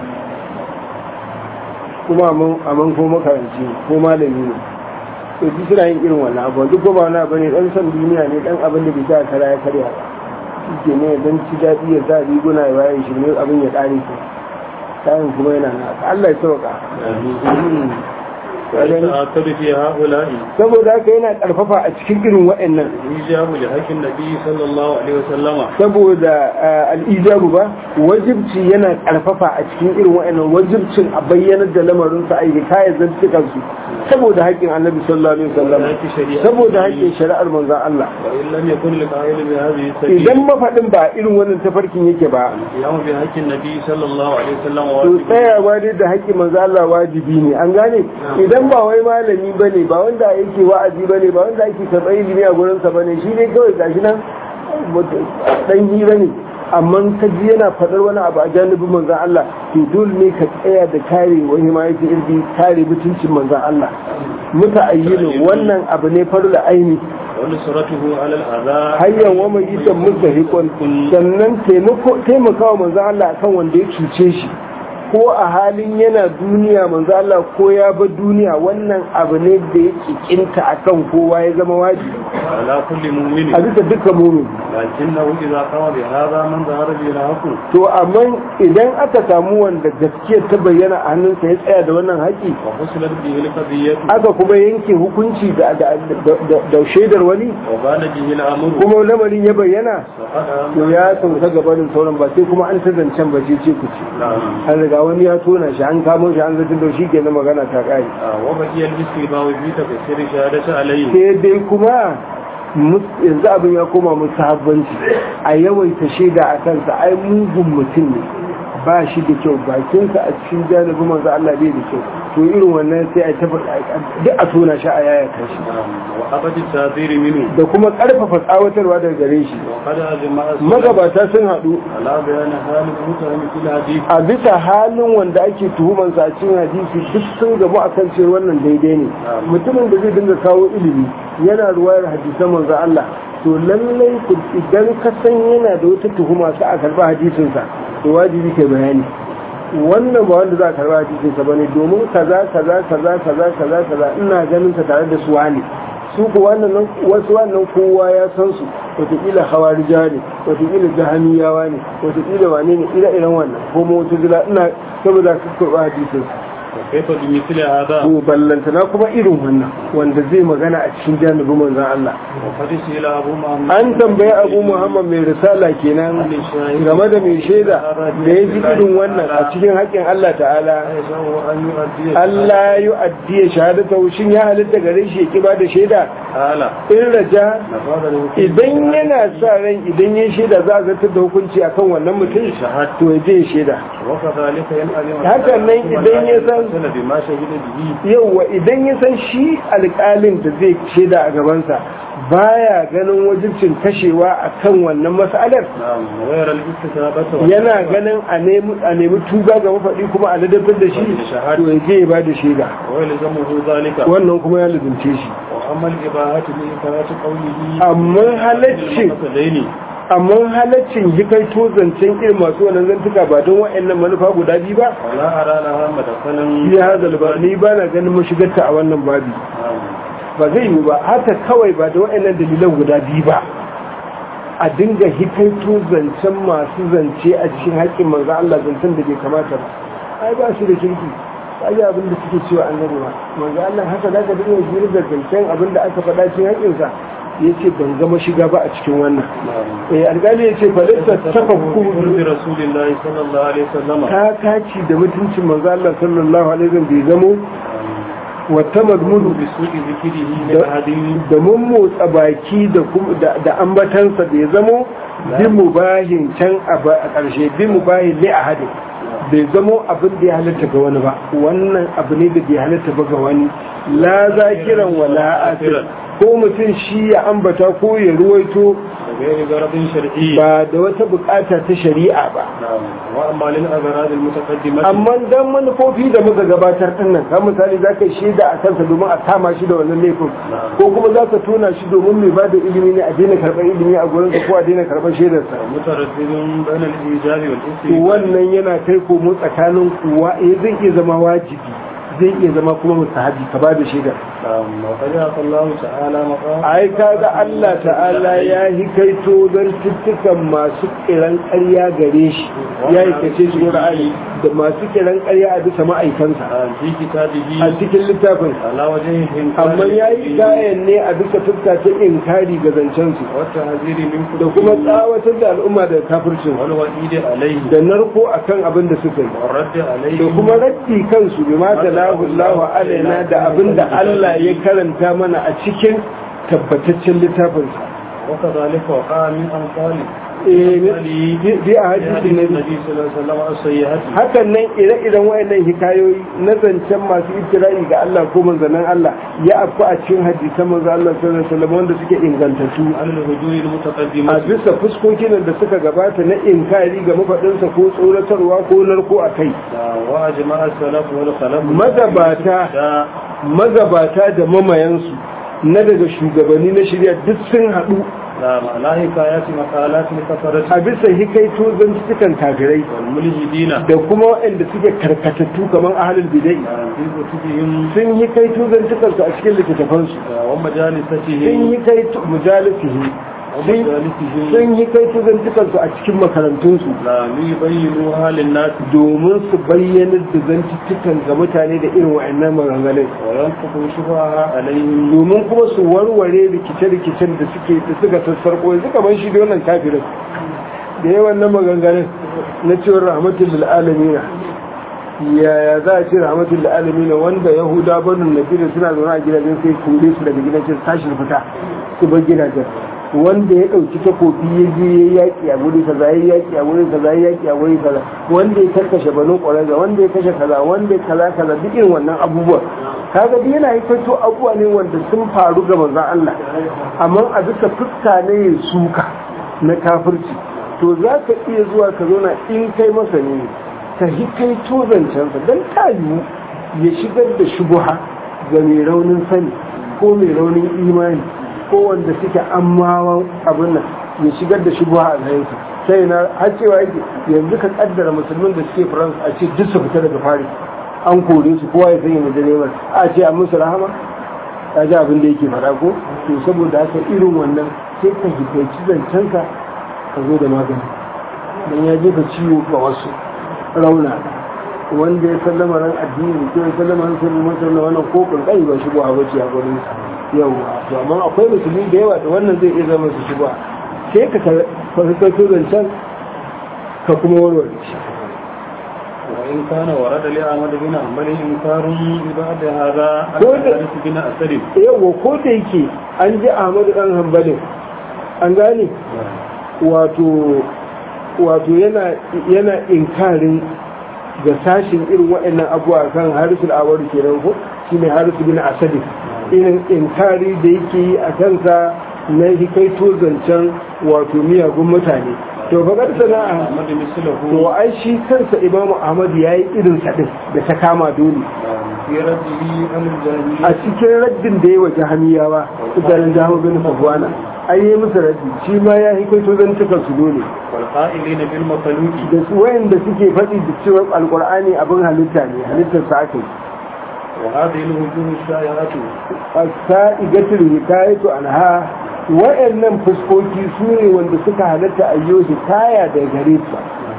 [SPEAKER 2] kuma a man ko makaranci ko malami ne to ji suna yin irin wannan abu duk ba wani abu ne dan san duniya ne dan abin da bisa kara ya karya ba ke ne dan ci daɗi ya sa riguna ya bayan shi ne abin ya ƙare shi kayan kuma yana na Allah ya sauka
[SPEAKER 1] ويتأكد في هؤلاء
[SPEAKER 2] saboda haka yana karfafa a cikin irin waɗannan
[SPEAKER 1] إيجاب لحق النبي صلى الله عليه وسلم
[SPEAKER 2] saboda al'ijabu ba wajibci yana karfafa a cikin irin waɗannan wajibcin a bayyanar da lamarin su aiki kayan zantukan su saboda haƙƙin annabi sallallahu alaihi wasallam saboda haƙƙin shari'ar manzon Allah
[SPEAKER 1] وإن لم يكن لقائل بهذه السبيل
[SPEAKER 2] idan mafaɗin ba irin wannan tafarkin yake ba
[SPEAKER 1] القيام بحق النبي صلى الله عليه وسلم
[SPEAKER 2] to
[SPEAKER 1] واجب
[SPEAKER 2] tsayawa dai da haƙƙin manzo Allah wajibi ne an gane idan ba wai malami bane ba wanda yake wa'azi bane ba wanda yake karɓar ilimi a gurin sa bane shi ne kawai gashi nan dan hira ne amma ka ji yana faɗar wani abu a janibin manzon Allah to dole ne ka tsaya da kare wani ma yake irbi kare mutuncin manzon Allah muta'ayyinin wannan abu ne farla aini
[SPEAKER 1] ونصرته على الأذى
[SPEAKER 2] hanyar wa mai isan mustahikon sannan taimakawa manzo Allah akan wanda ya cuce shi ko a halin yana duniya manzo Allah ko ya bar duniya wannan abu ne da ya kinta akan kowa ya zama wajibi
[SPEAKER 1] على كل
[SPEAKER 2] a
[SPEAKER 1] مؤمن
[SPEAKER 2] bisa dukkan mumin
[SPEAKER 1] لكنه إذا قام بهذا من ظهر به الحق
[SPEAKER 2] to amma idan aka samu wanda gaskiyar ta bayyana a hannunsa ya tsaya da wannan haƙi
[SPEAKER 1] وفصلت به القضية
[SPEAKER 2] aka kuma yanke hukunci da da- da- da shaidar wani
[SPEAKER 1] وبان به الأمر
[SPEAKER 2] kuma lamarin ya bayyana
[SPEAKER 1] فقد
[SPEAKER 2] to ya sauka gabanin sauran ba sai kuma an ta zancen ba ce ce ku ce
[SPEAKER 1] نعم
[SPEAKER 2] an riga wani ya tona shi an kamo shi an zartar da shi ke na magana ta kare
[SPEAKER 1] وبقي الاستيباء في تفسير شهادة عليه
[SPEAKER 2] sai dai kuma mus- yanzu abin ya koma musu habbanci a yawaita shaida a kansa ai mugun mutum ne ba shi da kyau bakinsa a cikin janibin manzo Allah bai da kyau to irin wannan sai a tafi duk a tona shi a yayata shi
[SPEAKER 1] وأبد التعذير منه
[SPEAKER 2] da kuma karfafa tsawatarwa daga gare shi
[SPEAKER 1] وقد أجمع السلف
[SPEAKER 2] magabata sun haɗu
[SPEAKER 1] على بيان حال المتهم في الحديث
[SPEAKER 2] a bisa halin wanda ake tuhumansa a cikin hadisi duk sun gamu a kan cewa wannan daidai ne mutumin da zai dinga kawo ilimi yana ruwayar hadisan manzo Allah to lallai ku idan ka san yana da wata tuhuma sa a karba hadisinsa to wajibi kai bayani wannan ba wanda za a karba hadisinsa bane domin kaza kaza kaza kaza kaza kaza ina ganin ka tare da su wani su ku wannan wasu wannan kowa ya san su wataƙila hawarija ne wataƙila jahamiyawa ne wataƙila wane ne ira iren wannan ko mawata zila ina saboda ka karɓa hadisin
[SPEAKER 1] وكيف بمثل هذا
[SPEAKER 2] ko ballantana kuma irin wannan wanda zai magana a cikin janibin manzon Allah
[SPEAKER 1] وقد سئل أبو محمد
[SPEAKER 2] an tambayi abu muhammad mai risala kenan game da mai shaida da ya ji irin wannan a cikin haƙƙin Allah ta'ala
[SPEAKER 1] أيسره أن يؤدي
[SPEAKER 2] Allah ya addiya shahadata shin ya halitta gare shi ya ki ba da shaida
[SPEAKER 1] تعالى
[SPEAKER 2] in raja
[SPEAKER 1] نفاذ الحكم
[SPEAKER 2] idan yana sa ran idan ya shaida za a zartar da hukunci akan wannan mutum to ya je ya shaida
[SPEAKER 1] وكذلك ينعلم
[SPEAKER 2] haka nan idan ya san
[SPEAKER 1] بما شهد به
[SPEAKER 2] yauwa idan ya san shi alƙalin da zai shaida a gabansa baya ganin wajibcin kashewa akan wannan mas'alar
[SPEAKER 1] نعم وغير الاستتابة
[SPEAKER 2] yana ganin a nemi a nemi tuba ga mafaɗi kuma a ladabtar da shi to ya je ya ba da shaida
[SPEAKER 1] ويلزمه ذلك
[SPEAKER 2] wannan kuma ya lubunce shi
[SPEAKER 1] وأما الإباحة لإثبات قوله
[SPEAKER 2] amma halaccin
[SPEAKER 1] المثلين
[SPEAKER 2] amma halaccin hikaito zancen irin masu wannan zantuka ba don wa'annan manufa guda biyu ba
[SPEAKER 1] ولا أرى لها مدخلا
[SPEAKER 2] ya hazal ba ni ba na ganin mashigarta a wannan babi
[SPEAKER 1] نعم.
[SPEAKER 2] ba zai yi ba haka kawai ba da wa'annan dalilan guda biyu ba a dinga hikaito zancen masu zance a cikin haƙƙin manzo Allah zancen da bai kamata ba ai ba su da kirki ai abin da suke cewa annabi ba manzo Allah haka zaka dinga jira da zancen abin da aka faɗa cikin haƙƙinsa yace ban gama shiga ba a cikin wannan
[SPEAKER 1] نعم.
[SPEAKER 2] eh alƙali yace falasta tafakku
[SPEAKER 1] بقرب رسول الله صلى الله عليه وسلم
[SPEAKER 2] ta kaci da mutuncin manzo Allah sallallahu alaihi wasallam bai zamo wata mazmunu
[SPEAKER 1] بسوء ذكره لأحد
[SPEAKER 2] da mun motsa baki da kuma da, da ambatansa bai zamo bi mubahin can a ba- a ƙarshe bi mubahin li ahadin bai zamo abin da ya halatta ga wani ba wannan abu ne da bai halatta ba ga wani la zakiran wala asir ko mutum shi ya ambata ko ya ruwaito
[SPEAKER 1] غير غرض شرعي
[SPEAKER 2] ba da wata bukata ta shari'a ba
[SPEAKER 1] نعم وأما للأغراض المتقدمة
[SPEAKER 2] amma dan manufofi da muka gabatar din nan kan misali za ka shaida a kansa domin a kama shi da wannan laifin ko kuma za ka tona shi domin mai ba da ilimi ne a daina karɓar ilimi a gurinsa ko a daina karɓar shaidarsa
[SPEAKER 1] متردد بين الإيجاب
[SPEAKER 2] to
[SPEAKER 1] والإثم
[SPEAKER 2] wannan yana kai komo tsakanin kuwa eh zai iya zama wajibi zai iya zama kuma mustahabi ka ba da shaidar
[SPEAKER 1] نعم وقد أعطى الله تعالى مقام
[SPEAKER 2] ai kaga Allah ta'ala ya hikaito don tuttukan masu kiran ƙarya gare shi ya hikace shi Qur'ani da masu kiran ƙarya a bisa ma'aikansa
[SPEAKER 1] آه، في كتابه
[SPEAKER 2] a cikin littafin
[SPEAKER 1] على وجه الإنكار
[SPEAKER 2] amma ya yi gayan ne a bisa fuska ta inkari ga zancensu
[SPEAKER 1] والتحذير من
[SPEAKER 2] da kuma tsawatar da al'umma da kafircin
[SPEAKER 1] والوعيد عليه
[SPEAKER 2] da narko akan abin da suka yi
[SPEAKER 1] والرد عليه
[SPEAKER 2] da kuma raddi kansu bi ma talahu Allahu alaina da abin da Allah ya karanta mana a cikin tabbataccen littafinsa
[SPEAKER 1] وكذلك وقع من أمثاله
[SPEAKER 2] eh bi bi a hadisin nabi
[SPEAKER 1] النبي صلى الله عليه وسلم السيئات
[SPEAKER 2] hakan nan ire-iren wayannan hikayoyi na zancen masu ibtila'i ga Allah ko manzanan Allah ya afku a cikin hadisan manzo Allah sallallahu alaihi wasallam wanda suke ingantattu
[SPEAKER 1] على الهجوم
[SPEAKER 2] a
[SPEAKER 1] المتقدمة
[SPEAKER 2] bisa fuskokin da suka gabata na inkari ga mafaɗinsa ko tsoratarwa ko narko a kai
[SPEAKER 1] وأجمع السلف والخلف
[SPEAKER 2] magabata
[SPEAKER 1] دا
[SPEAKER 2] magabata da mamayansu na daga shugabanni na shirya duk sun haɗu
[SPEAKER 1] لا لا حكايات مقالات لكفرة
[SPEAKER 2] a bisa hikaito zantukan kafirai
[SPEAKER 1] والملحدين
[SPEAKER 2] da kuma waɗanda suke karkatattu kamar ahalul bidai
[SPEAKER 1] في كتبهم
[SPEAKER 2] sun hikaito zantukansu a cikin littattafansu sun
[SPEAKER 1] ومجالستهم
[SPEAKER 2] hikaito mujalisihi sun
[SPEAKER 1] ومجالسهم
[SPEAKER 2] sun hikaito zantukansu a cikin makarantunsu
[SPEAKER 1] لا ليبينوها للناس
[SPEAKER 2] domin su bayyanar da zantuttukan ga mutane da irin wa'annan maganganun
[SPEAKER 1] وينقضوا شبهها عليهم
[SPEAKER 2] domin kuma su warware rikice-rikicen da suke da suka sassarko yanzu kamar shi da wannan kafirin da yawan nan maganganun na cewar rahmatul lil alamin yaya za a ce rahmatul lil alamin wanda yahuda banu nabi da suna zaune a gidajen sai kore su daga gidajen tashi fita su bar gidajen wanda ya ɗauki takobi ya je ya yaƙi a wuri kaza ya yaƙi a wuri kaza ya yaƙi a wuri kaza wanda ya karkashe banu ƙwararra wanda ya kashe kaza wanda ya kaza kaza duk irin wannan abubuwa kaga duk yana yi fito abubuwa ne wanda sun faru ga manzon Allah amma a bisa fuska ne ya suka na kafirci to za ka iya zuwa ka zauna in kai masa ne ka hi kai to zancensa don ta yiwu ya shigar da shubuha ga mai raunin sani ko mai raunin imani ko wanda suke ammawan abin nan ya shigar da shubuha a zayinsa sai na har cewa yake yanzu ka kaddara musulmin da suke france a ce duk su fita daga fari an kore su kowa ya sanya majalemar a ce a musu rahama ta ji abin da yake fara ko to saboda haka irin wannan sai ka hikaici zancenka ka zo da magani don ya jefa ciwo ga wasu rauna wanda ya sallama ran addini ko ya sallama ran sirrin mutum na wannan ko kankani ba shigo a bace a gurin sa yawa to amma akwai musulmi da yawa da wannan zai iya zama su shigo sai ka fahimtar zancen ka kuma warware shi
[SPEAKER 1] وإن كان ورد لأحمد بن حنبل إنكار بعد هذا
[SPEAKER 2] كل-
[SPEAKER 1] الحارث بن أسد
[SPEAKER 2] yawa ko da yake an ji ahmadu dan hanbalin an gane wato wato yana yana inkarin ga sashin irin waɗannan abuwa kan harisul awaru kenan ko shine harisul bin asadi irin inkari da yake yi a kansa na hikaito zancen wato miyagun mutane to fagar sana'a
[SPEAKER 1] أحمد مثله
[SPEAKER 2] to ai shi kansa imamu ahmad ya yi irin sa din da ta kama dole
[SPEAKER 1] في رده عن الجاهلية
[SPEAKER 2] a cikin raddin da ya wa jahamiyawa idanun jahamu bin safwana ai yi musu raddi shi ma ya hikaito zantukan su dole
[SPEAKER 1] والقائلين بالمخلوق
[SPEAKER 2] da su wayanda suke faɗi da cewa alkur'ani abin halitta ne halittar sa aka yi
[SPEAKER 1] وهذه الوجوه الشائعة
[SPEAKER 2] as-sa'igatul hikayatu anha wayannan fuskoki su ne wanda suka halatta ayyo hikaya da gare su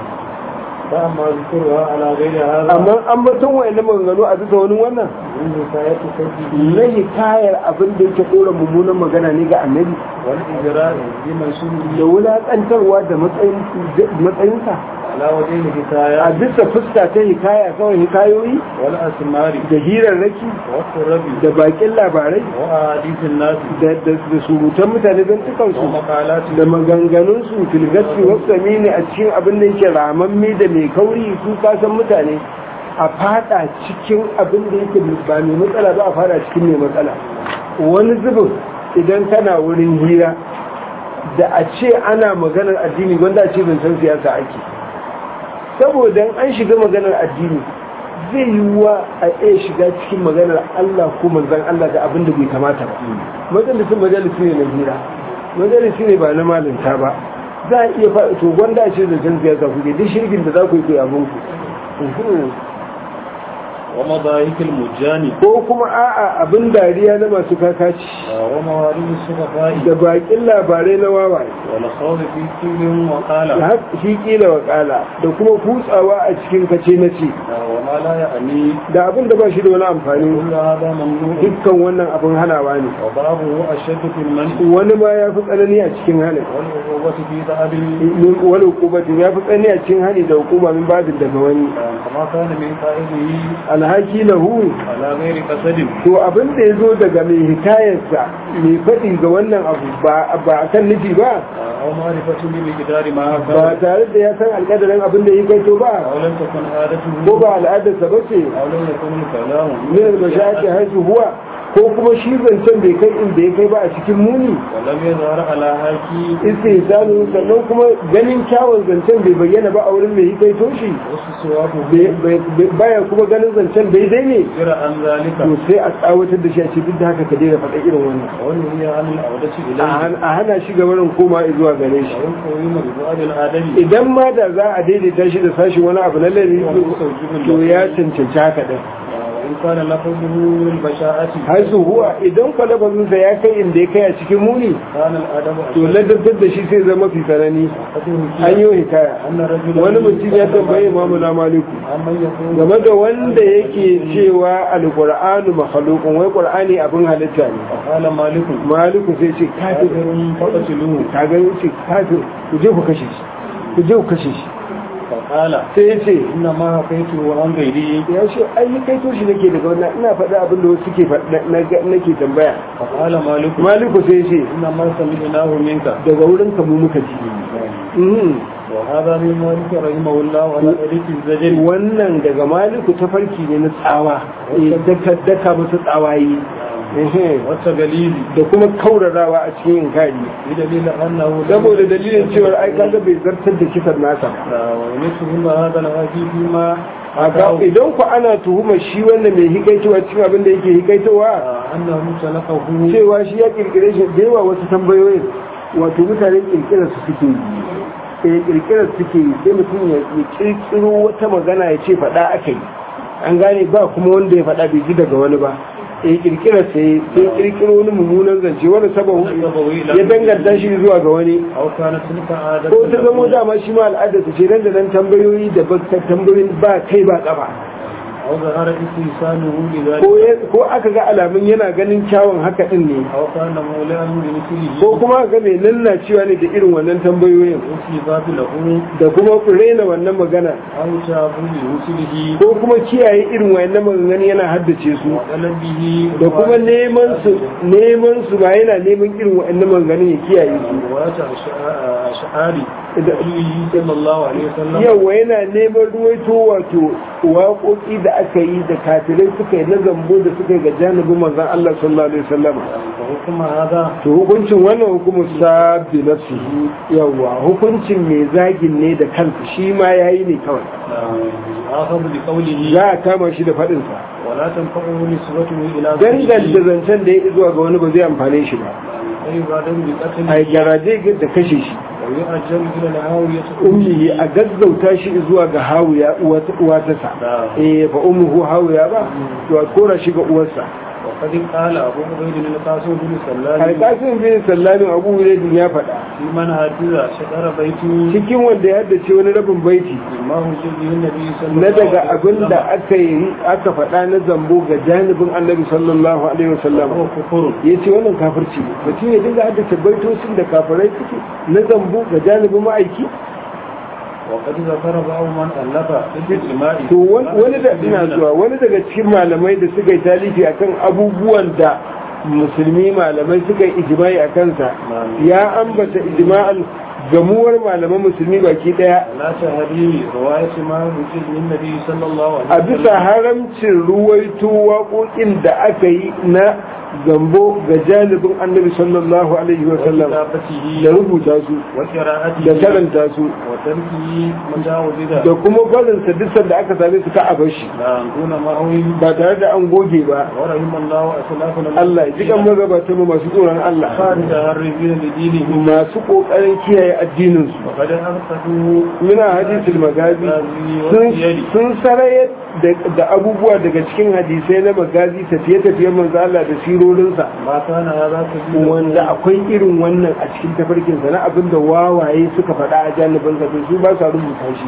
[SPEAKER 1] فأما ذكرها على غير هذا
[SPEAKER 2] amma an batun wayannan maganganu a bisa wani wannan
[SPEAKER 1] من حكاية كذبه
[SPEAKER 2] na hikayar abin da yake ɗora mummunan magana ne ga annabi
[SPEAKER 1] والإجراء بمنسوبه
[SPEAKER 2] da wulaƙantarwa da matsayin- matsayinsa
[SPEAKER 1] على وجه
[SPEAKER 2] a
[SPEAKER 1] الحكايات
[SPEAKER 2] bisa fuska ta hikaya kawai hikayoyi
[SPEAKER 1] والأسمار
[SPEAKER 2] da hirarraki
[SPEAKER 1] والقرب
[SPEAKER 2] da bakin labarai
[SPEAKER 1] وأحاديث الناس
[SPEAKER 2] da da- da surutan mutane don tukansu
[SPEAKER 1] ومقالات
[SPEAKER 2] da maganganunsu filgasi wasu ne a cikin abin da yake ramamme da mai kauri su kasan mutane a fada cikin abin da yake ba mai matsala ba a fada cikin mai matsala wani zubin idan kana wurin hira da a ce ana maganar addini wanda a ce zancen siyasa ake saboda an shiga maganar addini zai yi wa a iya shiga cikin maganar Allah ko manzan Allah da abin da bai kamata ba majalisun majalisi ne na hira majalisi ne ba na malinta ba za a iya faɗi to gwanda ce da can siyasa kuke duk shirgin da za ku yi ku abin ku
[SPEAKER 1] ومضايق المجاني
[SPEAKER 2] ko kuma a'a abin dariya na masu kakaci
[SPEAKER 1] وموارد السفهاء
[SPEAKER 2] da bakin labarai na wawaye
[SPEAKER 1] والخوض في كل
[SPEAKER 2] da
[SPEAKER 1] وقال
[SPEAKER 2] haka shi kila wakala da kuma kutsawa a cikin kace na ce
[SPEAKER 1] وما لا يعني
[SPEAKER 2] da abin da ba shi da wani amfani
[SPEAKER 1] كل هذا ممنوع
[SPEAKER 2] dukkan wannan abin hanawa ne
[SPEAKER 1] وبابه أشد في المنع
[SPEAKER 2] wani ma ya fi tsanani a cikin halin
[SPEAKER 1] والعقوبة في ذهب
[SPEAKER 2] min wani hukumatin ya fi tsanani a cikin hali da hukuma min babin daga wani
[SPEAKER 1] كما كان من قائله
[SPEAKER 2] alhaki lahu
[SPEAKER 1] على غير قصد
[SPEAKER 2] to abin da ya zo daga mai hikayarsa mai faɗi ga wannan abu ba a kan nufi ba
[SPEAKER 1] أو معرفة بمقدار ما
[SPEAKER 2] ba
[SPEAKER 1] كان
[SPEAKER 2] tare da ya san alƙadarin abin da ya kai to ba
[SPEAKER 1] أو لم تكن عادته
[SPEAKER 2] ko ba al'adarsa ba ce
[SPEAKER 1] أو لم يكن الكلام
[SPEAKER 2] min al-mashaqi haisu huwa ko kuma shi zancen bai kai inda ya kai ba a cikin muni
[SPEAKER 1] ولم يظهر على هاكي
[SPEAKER 2] istihsanu sannan kuma ganin kyawun zancen bai bayyana ba a wurin mai kai toshi
[SPEAKER 1] وصوابه
[SPEAKER 2] baya kuma ganin zancen daidai ne
[SPEAKER 1] غير عن ذلك
[SPEAKER 2] to sai a tsawatar da shi a ce duk da haka ka daina faɗa irin wannan
[SPEAKER 1] ونهي عن العودة
[SPEAKER 2] a
[SPEAKER 1] إليه
[SPEAKER 2] han- a hana shi gabanin koma zuwa gare shi
[SPEAKER 1] وإن قويم ببعض الآدم
[SPEAKER 2] idan ma da za a daidaita shi da sashi wani abu na lari to ya cancanci haka din
[SPEAKER 1] وإن كان لفظه من البشاعة
[SPEAKER 2] har su huwa idan kwalabazinsa ya kai inda ya kai a cikin muni
[SPEAKER 1] كان الأدب
[SPEAKER 2] to
[SPEAKER 1] أشد
[SPEAKER 2] ladabtar da shi sai zama fi tsanani an yi hikaya
[SPEAKER 1] أن رجلا
[SPEAKER 2] wani mutum ya tambaye imamu na maliku
[SPEAKER 1] أمن يقول
[SPEAKER 2] game da wanda yake cewa alqur'anu makhluqun wai qur'ani abin halitta ne
[SPEAKER 1] فقال مالك
[SPEAKER 2] maliku sai ce kafir
[SPEAKER 1] كافر فقتلوه
[SPEAKER 2] ka ga yace kafir ku je ku kashe shi ku je ku kashe shi
[SPEAKER 1] فقال
[SPEAKER 2] sai ya ce
[SPEAKER 1] إنما حكيته عن غيري
[SPEAKER 2] ya ce ai ni kai to shi nake daga wannan ina faɗa abin da wasu suke faɗa na- nake tambaya
[SPEAKER 1] فقال مالك
[SPEAKER 2] maliku sai ya ce
[SPEAKER 1] إنما سمعناه منك
[SPEAKER 2] daga wurin ka mu muka ji Mhm.
[SPEAKER 1] وهذا من مالك رحمه الله على طريق الزجر
[SPEAKER 2] wannan daga maliku ta farki ne na tsawa eh, daka daka musu tsawaye Ehe.
[SPEAKER 1] والتقليد
[SPEAKER 2] da kuma kaurarawa a cikin inkari
[SPEAKER 1] بدليل أنه
[SPEAKER 2] saboda dalilin cewar ai kaga bai zartar da kisan nasa
[SPEAKER 1] وينسهم هذا الحديث فيما
[SPEAKER 2] Aka idan ku ana tuhumar shi wanda mai hikaitowa cikin abin da yake hikaitowa
[SPEAKER 1] أنه سلقه
[SPEAKER 2] cewa shi ya kirkire shi da yawa wasu tambayoyin wato mutane kirkirar su suke yi eh kirkirar su suke yi sai mutum ya ya kirkiro wata magana ya ce faɗa aka yi an gane ba kuma wanda ya faɗa bai ji daga wani ba eh kirkirar sai sai kirkiro wani mummunan zance wani sababu ya danganta shi zuwa ga wani
[SPEAKER 1] أو كانت تلك عادة
[SPEAKER 2] ko ta zamo dama shi ma al'adarsa ce nan da nan tambayoyi da ba tambayoyin ba kai ba kafa
[SPEAKER 1] أو ظهر استحسانه لذلك
[SPEAKER 2] ko ya- ko aka ga alamun yana ganin kyawun haka din ne
[SPEAKER 1] أو كان مولعا بمثله
[SPEAKER 2] ko kuma ga mai cewa ne da irin wannan tambayoyin
[SPEAKER 1] وصفات له
[SPEAKER 2] da kuma rena wannan magana
[SPEAKER 1] أو تابوا لرسله
[SPEAKER 2] ko kuma kiyaye irin wannan maganganu yana haddace su
[SPEAKER 1] وقلبه
[SPEAKER 2] da kuma neman su neman su ba yana neman irin wannan maganganun ya kiyaye su
[SPEAKER 1] رواية أشعاري
[SPEAKER 2] Da-
[SPEAKER 1] صلى الله عليه وسلم
[SPEAKER 2] yawa yana neman ruwaito wato waƙoƙi da aka yi da kafirai suka yi na zambo da suka yi ga janibin manzon Allah sallallahu alaihi wasallam
[SPEAKER 1] فحكم هذا
[SPEAKER 2] to hukuncin wannan hukumu sabbi nafsihi yawa hukuncin mai zagin ne da kansa shi ma yayi ne kawai
[SPEAKER 1] آخذ بقوله
[SPEAKER 2] za a kama shi da faɗin sa
[SPEAKER 1] ولا تنفعه نسبته إلى
[SPEAKER 2] danganta zancen da ya zuwa ga wani ba zai amfane shi ba
[SPEAKER 1] فيبادر بقتله
[SPEAKER 2] a garaje da kashe shi
[SPEAKER 1] ويؤجل إلى الهاوية
[SPEAKER 2] ummihi a gaggauta shi zuwa ga hawiya uwata sa eh fa ummuhu hawiya ba to a kora shi ga uwarsa
[SPEAKER 1] وقد قال أبو عبيد القاسم بن سلام
[SPEAKER 2] alƙasin bin sallamin abu hurairah ya faɗa
[SPEAKER 1] في من هاتذا شطر بيته
[SPEAKER 2] cikin wanda ya haddace wani rabin baiti
[SPEAKER 1] ما هو به النبي صلى الله
[SPEAKER 2] na
[SPEAKER 1] عليه
[SPEAKER 2] daga
[SPEAKER 1] وسلم
[SPEAKER 2] abin da aka yi aka faɗa na zambo ga janibin annabi sallallahu alaihi wasallam
[SPEAKER 1] وهو كفر
[SPEAKER 2] ya ce wannan kafirci ne mutum ya dinga haddace baitocin da kafirai suke na zambo ga janibin ma'aiki
[SPEAKER 1] وقد ذكر بعض من ألف بالإجماع
[SPEAKER 2] to wani da ina zuwa wani daga cikin malamai da suka yi talifi akan abubuwan da musulmi malamai suka yi ijma'i a kansa ya ambata ijma'al gamuwar malaman musulmi baki daya
[SPEAKER 1] لا تهدي رواية ما وجد من النبي صلى الله عليه
[SPEAKER 2] a bisa haramcin ruwaito waƙoƙin da aka yi na zambo ga janibin annabi sallallahu alaihi wa sallam da
[SPEAKER 1] وكتابته
[SPEAKER 2] rubuta su
[SPEAKER 1] وقراءته
[SPEAKER 2] da karanta su
[SPEAKER 1] وتركه مجاوزة
[SPEAKER 2] da kuma barinsa duk da aka same su ka a bar shi
[SPEAKER 1] لا دون مهو
[SPEAKER 2] ba tare da an goge ba
[SPEAKER 1] ورحم الله أسلافنا
[SPEAKER 2] Allah ya ji kan magabata mu masu tsoron Allah
[SPEAKER 1] خارج هربين لدينهم
[SPEAKER 2] masu kokarin kiyaye addinin su
[SPEAKER 1] وقد أرسلوا
[SPEAKER 2] muna hadisul magazi sun sun sarayar da- da abubuwa daga cikin hadisai na magazi tafiye-tafiyen manzo Allah da sirorinsa
[SPEAKER 1] ما كان هذا سبيل
[SPEAKER 2] wanda akwai irin wannan a cikin tafarkinsa na abin da wawaye suka faɗa a janibinsa to su ba sa rubuta shi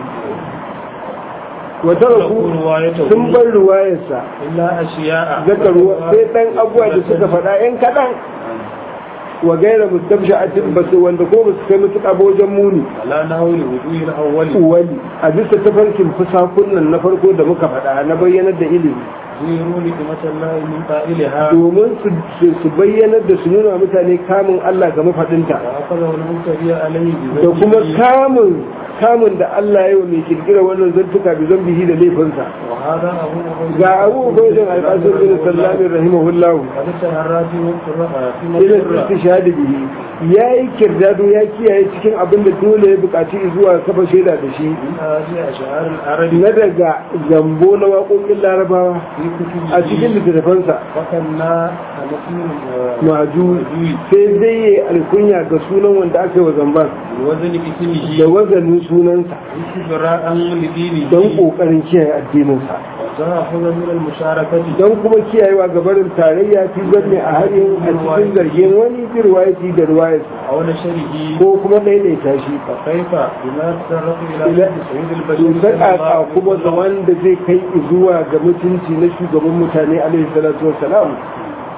[SPEAKER 2] wata raku sun bar ruwayarsa
[SPEAKER 1] إلا أشياء
[SPEAKER 2] zaka ruwa sai ɗan abuwa da suka faɗa ‘yan kaɗan wa gaira mustamsha a cikin basu wanda ko basu kai musu wajen muni
[SPEAKER 1] على نحو الوجوه الأول
[SPEAKER 2] wali a bisa tafarkin fusakun nan na farko da muka faɗa na bayyanar da ilimi
[SPEAKER 1] زيروا لكلمة الله من قائلها
[SPEAKER 2] domin su- su su bayyanar da su nuna mutane kamun Allah ga mafaɗinta
[SPEAKER 1] وأخذه المبتدئ عليه
[SPEAKER 2] da kuma
[SPEAKER 1] بذنبه
[SPEAKER 2] kamun kamun da Allah ya yi wa mai kirkira wannan zantuka bi zambihi da laifinsa
[SPEAKER 1] وهذا أبو عبيد
[SPEAKER 2] ga abu ubaidin alƙasar bin sallamin rahimahullahu
[SPEAKER 1] قد اشتهر في في
[SPEAKER 2] ila
[SPEAKER 1] مصر
[SPEAKER 2] istishhadi bihi ya yi kirdado ya kiyaye cikin abin da dole ya buƙaci zuwa kafa shaida da shi
[SPEAKER 1] من هذه أشعار العرب
[SPEAKER 2] na daga zambo na waƙoƙin larabawa
[SPEAKER 1] في كتبه
[SPEAKER 2] a cikin littattafansa
[SPEAKER 1] وكنا نسمي
[SPEAKER 2] maju sai dai ya yi alkunya ga sunan wanda aka yi wa zamban
[SPEAKER 1] بوزن اسمه
[SPEAKER 2] da wazanin sunansa
[SPEAKER 1] استبراء لدينه
[SPEAKER 2] don ƙoƙarin kiyaye addininsa
[SPEAKER 1] وتأخذ من المشاركة
[SPEAKER 2] don kuma kiyayewa ga barin tarayya fi zanne a harin a cikin zargin wani bi ruwayati da ruwayarsa
[SPEAKER 1] أو نشره
[SPEAKER 2] ko kuma ɗaiɗaita shi
[SPEAKER 1] فكيف بما تطرق إلى
[SPEAKER 2] إلى-
[SPEAKER 1] سيد البشر
[SPEAKER 2] to saƙaƙa kuma da wanda zai kai zuwa ga mutunci na shugaban mutane alaihi salatu wassalam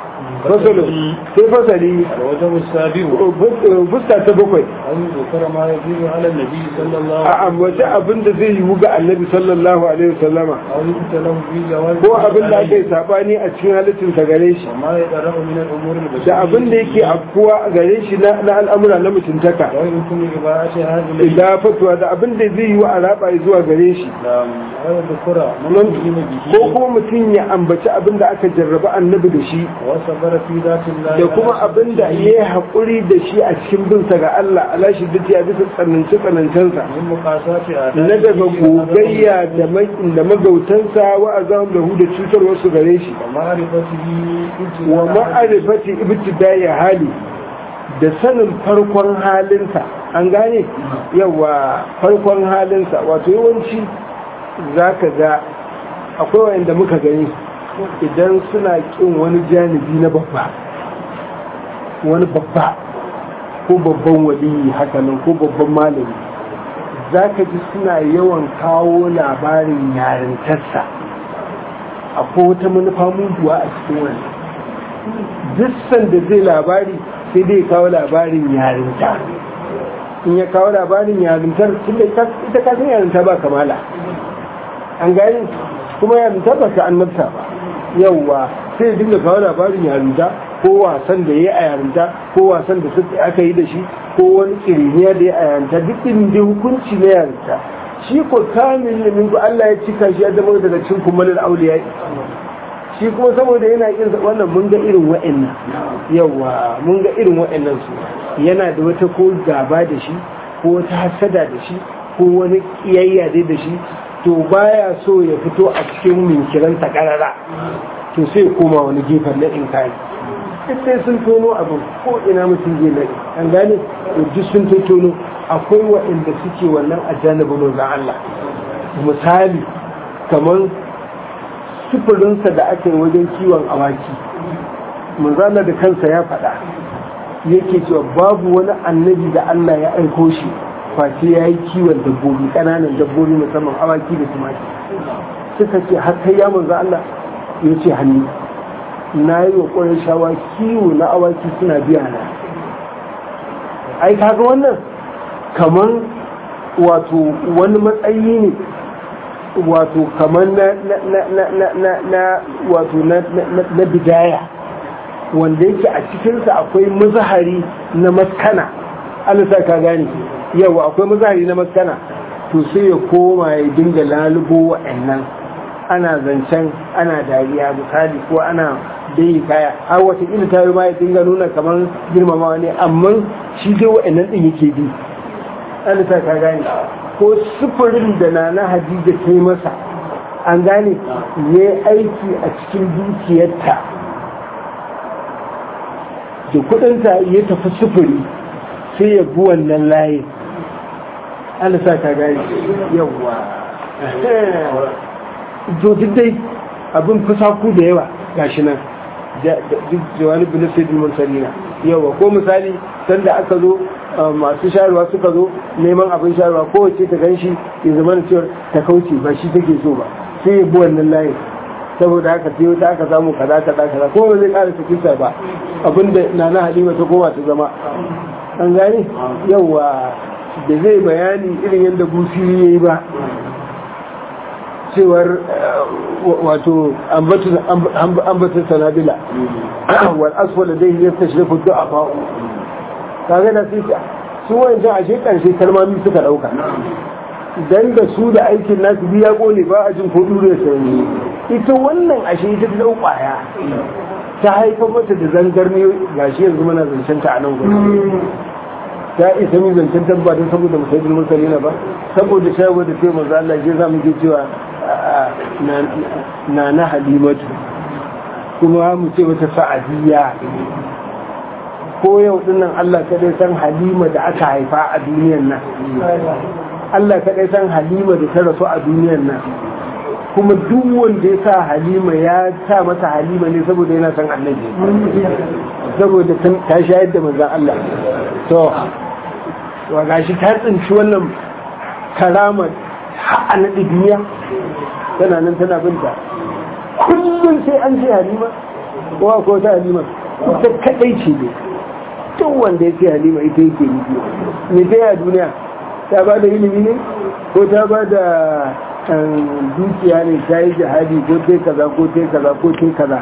[SPEAKER 2] fasalin sai fasali
[SPEAKER 1] الوجه السابع
[SPEAKER 2] fuska ta bakwai
[SPEAKER 1] أن ذكر ما يجوز على النبي صلى الله
[SPEAKER 2] a
[SPEAKER 1] عليه
[SPEAKER 2] ambaci abin da zai yiwu ga annabi sallallahu alaihi wasallama
[SPEAKER 1] أو يؤتى له في جواز
[SPEAKER 2] ko abin da aka yi sabani a cikin halittinsa gare shi
[SPEAKER 1] وما يترأ من الأمور البشرية
[SPEAKER 2] da abin da yake afkuwa gare shi na na al'amura na mutuntaka
[SPEAKER 1] ويمكن إباعتها إليه
[SPEAKER 2] da fatuwa da abin da zai yiwu a raba zuwa gare shi
[SPEAKER 1] نعم أو ذكر من
[SPEAKER 2] Nan-
[SPEAKER 1] ألهم
[SPEAKER 2] ko
[SPEAKER 1] به
[SPEAKER 2] kuma mutum ya ambaci abin da aka jarraba annabi da shi
[SPEAKER 1] وصبر في ذات الله
[SPEAKER 2] da kuma abin da ya yi haƙuri da shi a cikin binsa ga Allah ala shi duk ya bisa tsananci tsanancensa
[SPEAKER 1] من مقاسات آداب
[SPEAKER 2] na daga gogayya da mai- da magautansa wa azam da hu da cutarwarsu gare shi
[SPEAKER 1] ومعرفته
[SPEAKER 2] wa ma'arifati ibtidai hali da sanin farkon halinsa an gane yawa farkon halinsa wato yawanci zaka ga akwai wanda muka gani idan suna kin wani janibi na babba wani babba ko babban waliyi hakanan ko babban malami zaka ji suna yawan kawo labarin yarintarsa akwai wata manufa muguwa a cikin wani duk da zai labari sai dai kawo labarin yarinta in ya kawo labarin yarintar tunda ita ita ka san yarinta ba kamala an gani kuma yarinta ba ta annabta ba yauwa sai ya dinga kawo labarin yarinta ko wasan da ya yi a yarinta ko wasan da suka aka yi da shi ko wani kiriniya da ya yi a yarinta duk irin dai hukunci na yarinta shi ko kamil ne min Allah ya cika shi ya zama daga cikin kumalin auliya shi kuma saboda yana kin wannan mun ga irin wa'annan yawa mun ga irin wa'annan su yana da wata ko gaba da shi ko wata hasada da shi ko wani kiyayya dai da shi to baya so ya fito a cikin minkiran takarara to sai ya koma wani gefen na inkari duk dai sun tono abin ko ina mutum zai nade an gane to duk sun tono akwai waɗanda suke wannan a janibin Allah misali kamar sufurinsa da aka yi wajen kiwon awaki manzana da kansa ya faɗa yake cewa babu wani annabi da Allah ya aiko shi face ya yi kiwon dabbobi ƙananan dabbobi musamman awaki da tumaki suka ce har kai ya manzo Allah ya ce hannu na yi wa ƙwarar shawa kiwo na awaki suna biya na ai kaga wannan kamar wato wani matsayi ne wato kamar na na na na na na wato na na bidaya wanda yake a cikinsa akwai mazahari na maskana alisa ka gane yawa akwai mazahari na maskana to sai ya koma ya dinga lalubo wa'annan ana zancen ana dariya misali ko ana dai kaya har wata ila ta ma ya dinga nuna kamar girmamawa ne amma shi dai wa'annan din yake bi alisa ka gane ko sufurin da na na hadija ta yi masa an gane ya yi aiki a cikin dukiyarta da kudinta ya tafi sufuri sai ya bi wannan layin alisa ka gane yawwa duk dai abin kusa ku da yawa gashi nan duk jawani bin sayyidul mursalina yawa ko misali sanda aka zo masu shayarwa suka zo neman abin shayarwa kowace ta ganshi ya zama da cewa ta kauce ba shi take so ba sai ya bi wannan layin saboda haka sai wata aka samu kaza kaza kaza ko ba zai kara cikin sa ba abinda nana halima ta koma ta zama an gane yawa da zai bayani irin yadda busiri ya yi ba cewar wato ambatun sanabila wal aswala dai ya tashrifu du'a fa'u kaga da sai su wancan ashe karshe kalmami suka dauka dan da su da aikin nasu biya kone ba a jin ko dure sai ita wannan ashe ita ta kwaya ta haifar mata da zangarni gashi yanzu muna zancen ta a nan gudu ta isa mi zancen tabbatar saboda musaidin mursalina ba saboda shayarwa da sai manzo Allah ya za mu ke cewa na na halimatu kuma mu ce wata sa'adiyya ko yau dinnan Allah kadai san halima da aka haifa a duniyar nan Allah kadai san halima da ta rasu a duniyar nan kuma duk wanda ya sa halima ya sa mata halima ne saboda yana san annabi saboda ta shayar da manzan Allah to wa gashi ta tsinci wannan karamar har na duniya tana nan tana binta kullum sai an ce halima ko ko ta halima ita kadai ce ne duk wanda ya ce halima ita yake nufi me ta yi a duniya ta ba da ilimi ne ko ta ba da dukiya ne ta yi jihadi ko ta kaza ko ta kaza ko ta kaza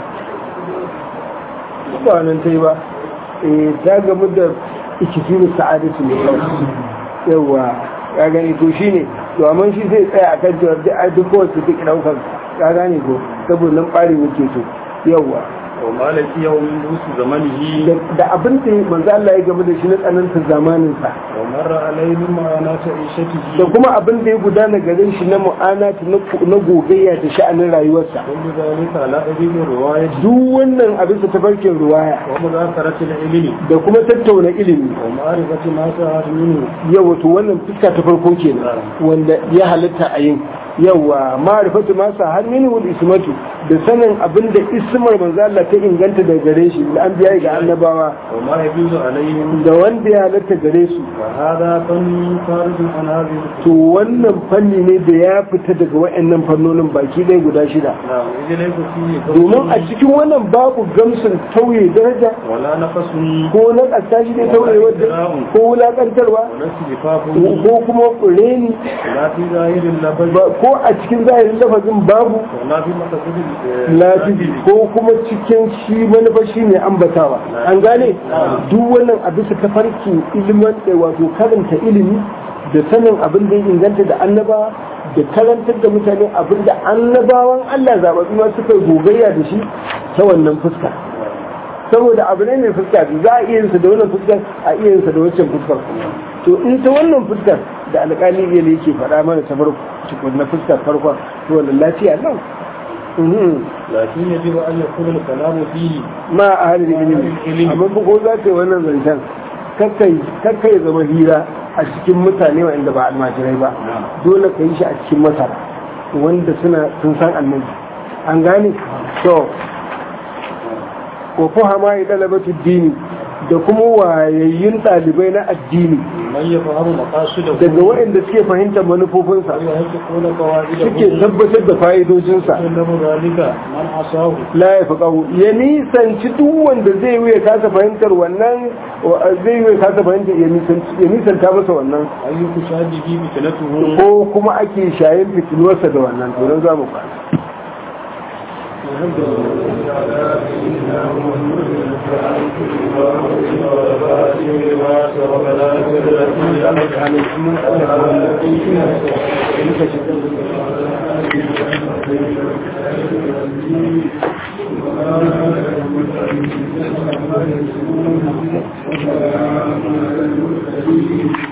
[SPEAKER 2] ba wannan ta yi ba ta gamu da ikifiru sa'adatu ne yawa ya gani to shi ne to amma shi zai tsaya a kan cewa duk kowace duk ɗaukar ya gane ko saboda nan ɓari muke so yawa
[SPEAKER 1] wa malaki yau min dusu zamanihi
[SPEAKER 2] da abin da manzo Allah ya gaba da shi na tsananta zamanin sa
[SPEAKER 1] wa marra alaihi ma'ana ta ishatihi
[SPEAKER 2] da kuma abin da ya gudana gare shi na mu'anati na gogayya da sha'anin rayuwarsa
[SPEAKER 1] kullu zalika ala adimi riwayati
[SPEAKER 2] duk wannan abin sa tafarkin ruwaya
[SPEAKER 1] wa mudhakarati ilmi
[SPEAKER 2] da kuma tattauna ilimi
[SPEAKER 1] wa ma'rifati ma sa'at minhu
[SPEAKER 2] yawa to wannan fuska ta farko kenan wanda ya halatta a yin yawa ma'rifatu ma sa har minhu ismatu da sanin abin da ismar manzo Allah ta inganta da gare shi da an biya ga annabawa
[SPEAKER 1] wa ma yajuzu alaihim
[SPEAKER 2] da wanda ya halatta gare su
[SPEAKER 1] wa hada fanni faridun an hadhihi
[SPEAKER 2] to wannan fanni ne da ya fita daga wayannan fannonin baki ɗaya guda shida
[SPEAKER 1] na'am idan laysa fihi
[SPEAKER 2] domin a cikin wannan babu gamsun tauye daraja
[SPEAKER 1] wala nafasun
[SPEAKER 2] ko na ƙasa shi ne tauye wadda ko wulaƙantarwa
[SPEAKER 1] wala sifafun
[SPEAKER 2] ko kuma reni
[SPEAKER 1] la fi zahirin labari
[SPEAKER 2] ba- ko a cikin zahirin lafazin babu
[SPEAKER 1] wala fi maqasidil
[SPEAKER 2] lafifi ko kuma cikin shi manufa shi ne ambatawa an gane duk wannan a bisa tafarkin ilimin da wato karanta ilimi da sanin abin da ya inganta da annabawa da karantar da mutane abin da annabawan Allah zaɓaɓɓu ma suka yi gogayya da shi ta wannan fuska saboda abu ne mai fuska biyu, za a iya yinsa da wannan fuskar a iya yinsa da wancan fuskar to in ta wannan fuskar da alƙali iya ne yake faɗa mana ta farko tukun na fuskar farkon to wannan lafiya nan Mhm.
[SPEAKER 1] lakin yajibu an yakuna al-kalamu fihi
[SPEAKER 2] ma a halin ilimi amma ba ko za ka yi wannan zancen kakkai kakkai zama hira a cikin mutane wanda ba almajirai ba dole ka yi shi a cikin masara wanda suna sun san annabi an gane to wa fuhama ya dalabatu dini da kuma wayayyun ɗalibai na addini
[SPEAKER 1] man yafahamu maqasidahu
[SPEAKER 2] daga waɗanda suke fahimtar manufofinsa
[SPEAKER 1] wa yahiquna qawaidahu
[SPEAKER 2] suke tabbatar da fa'idojinsa
[SPEAKER 1] sallamu zalika man asahu
[SPEAKER 2] la ya fi ƙahu ya nisanci duk wanda zai yi ya kasa fahimtar wannan wa- zai yi ya kasa fahimtar ya nisanci- ya nisanta masa wannan
[SPEAKER 1] ayyuku shadihi bi talatuhu
[SPEAKER 2] ko kuma ake shayin fitiluwarsa da wannan to don za mu kwana
[SPEAKER 1] Thank you.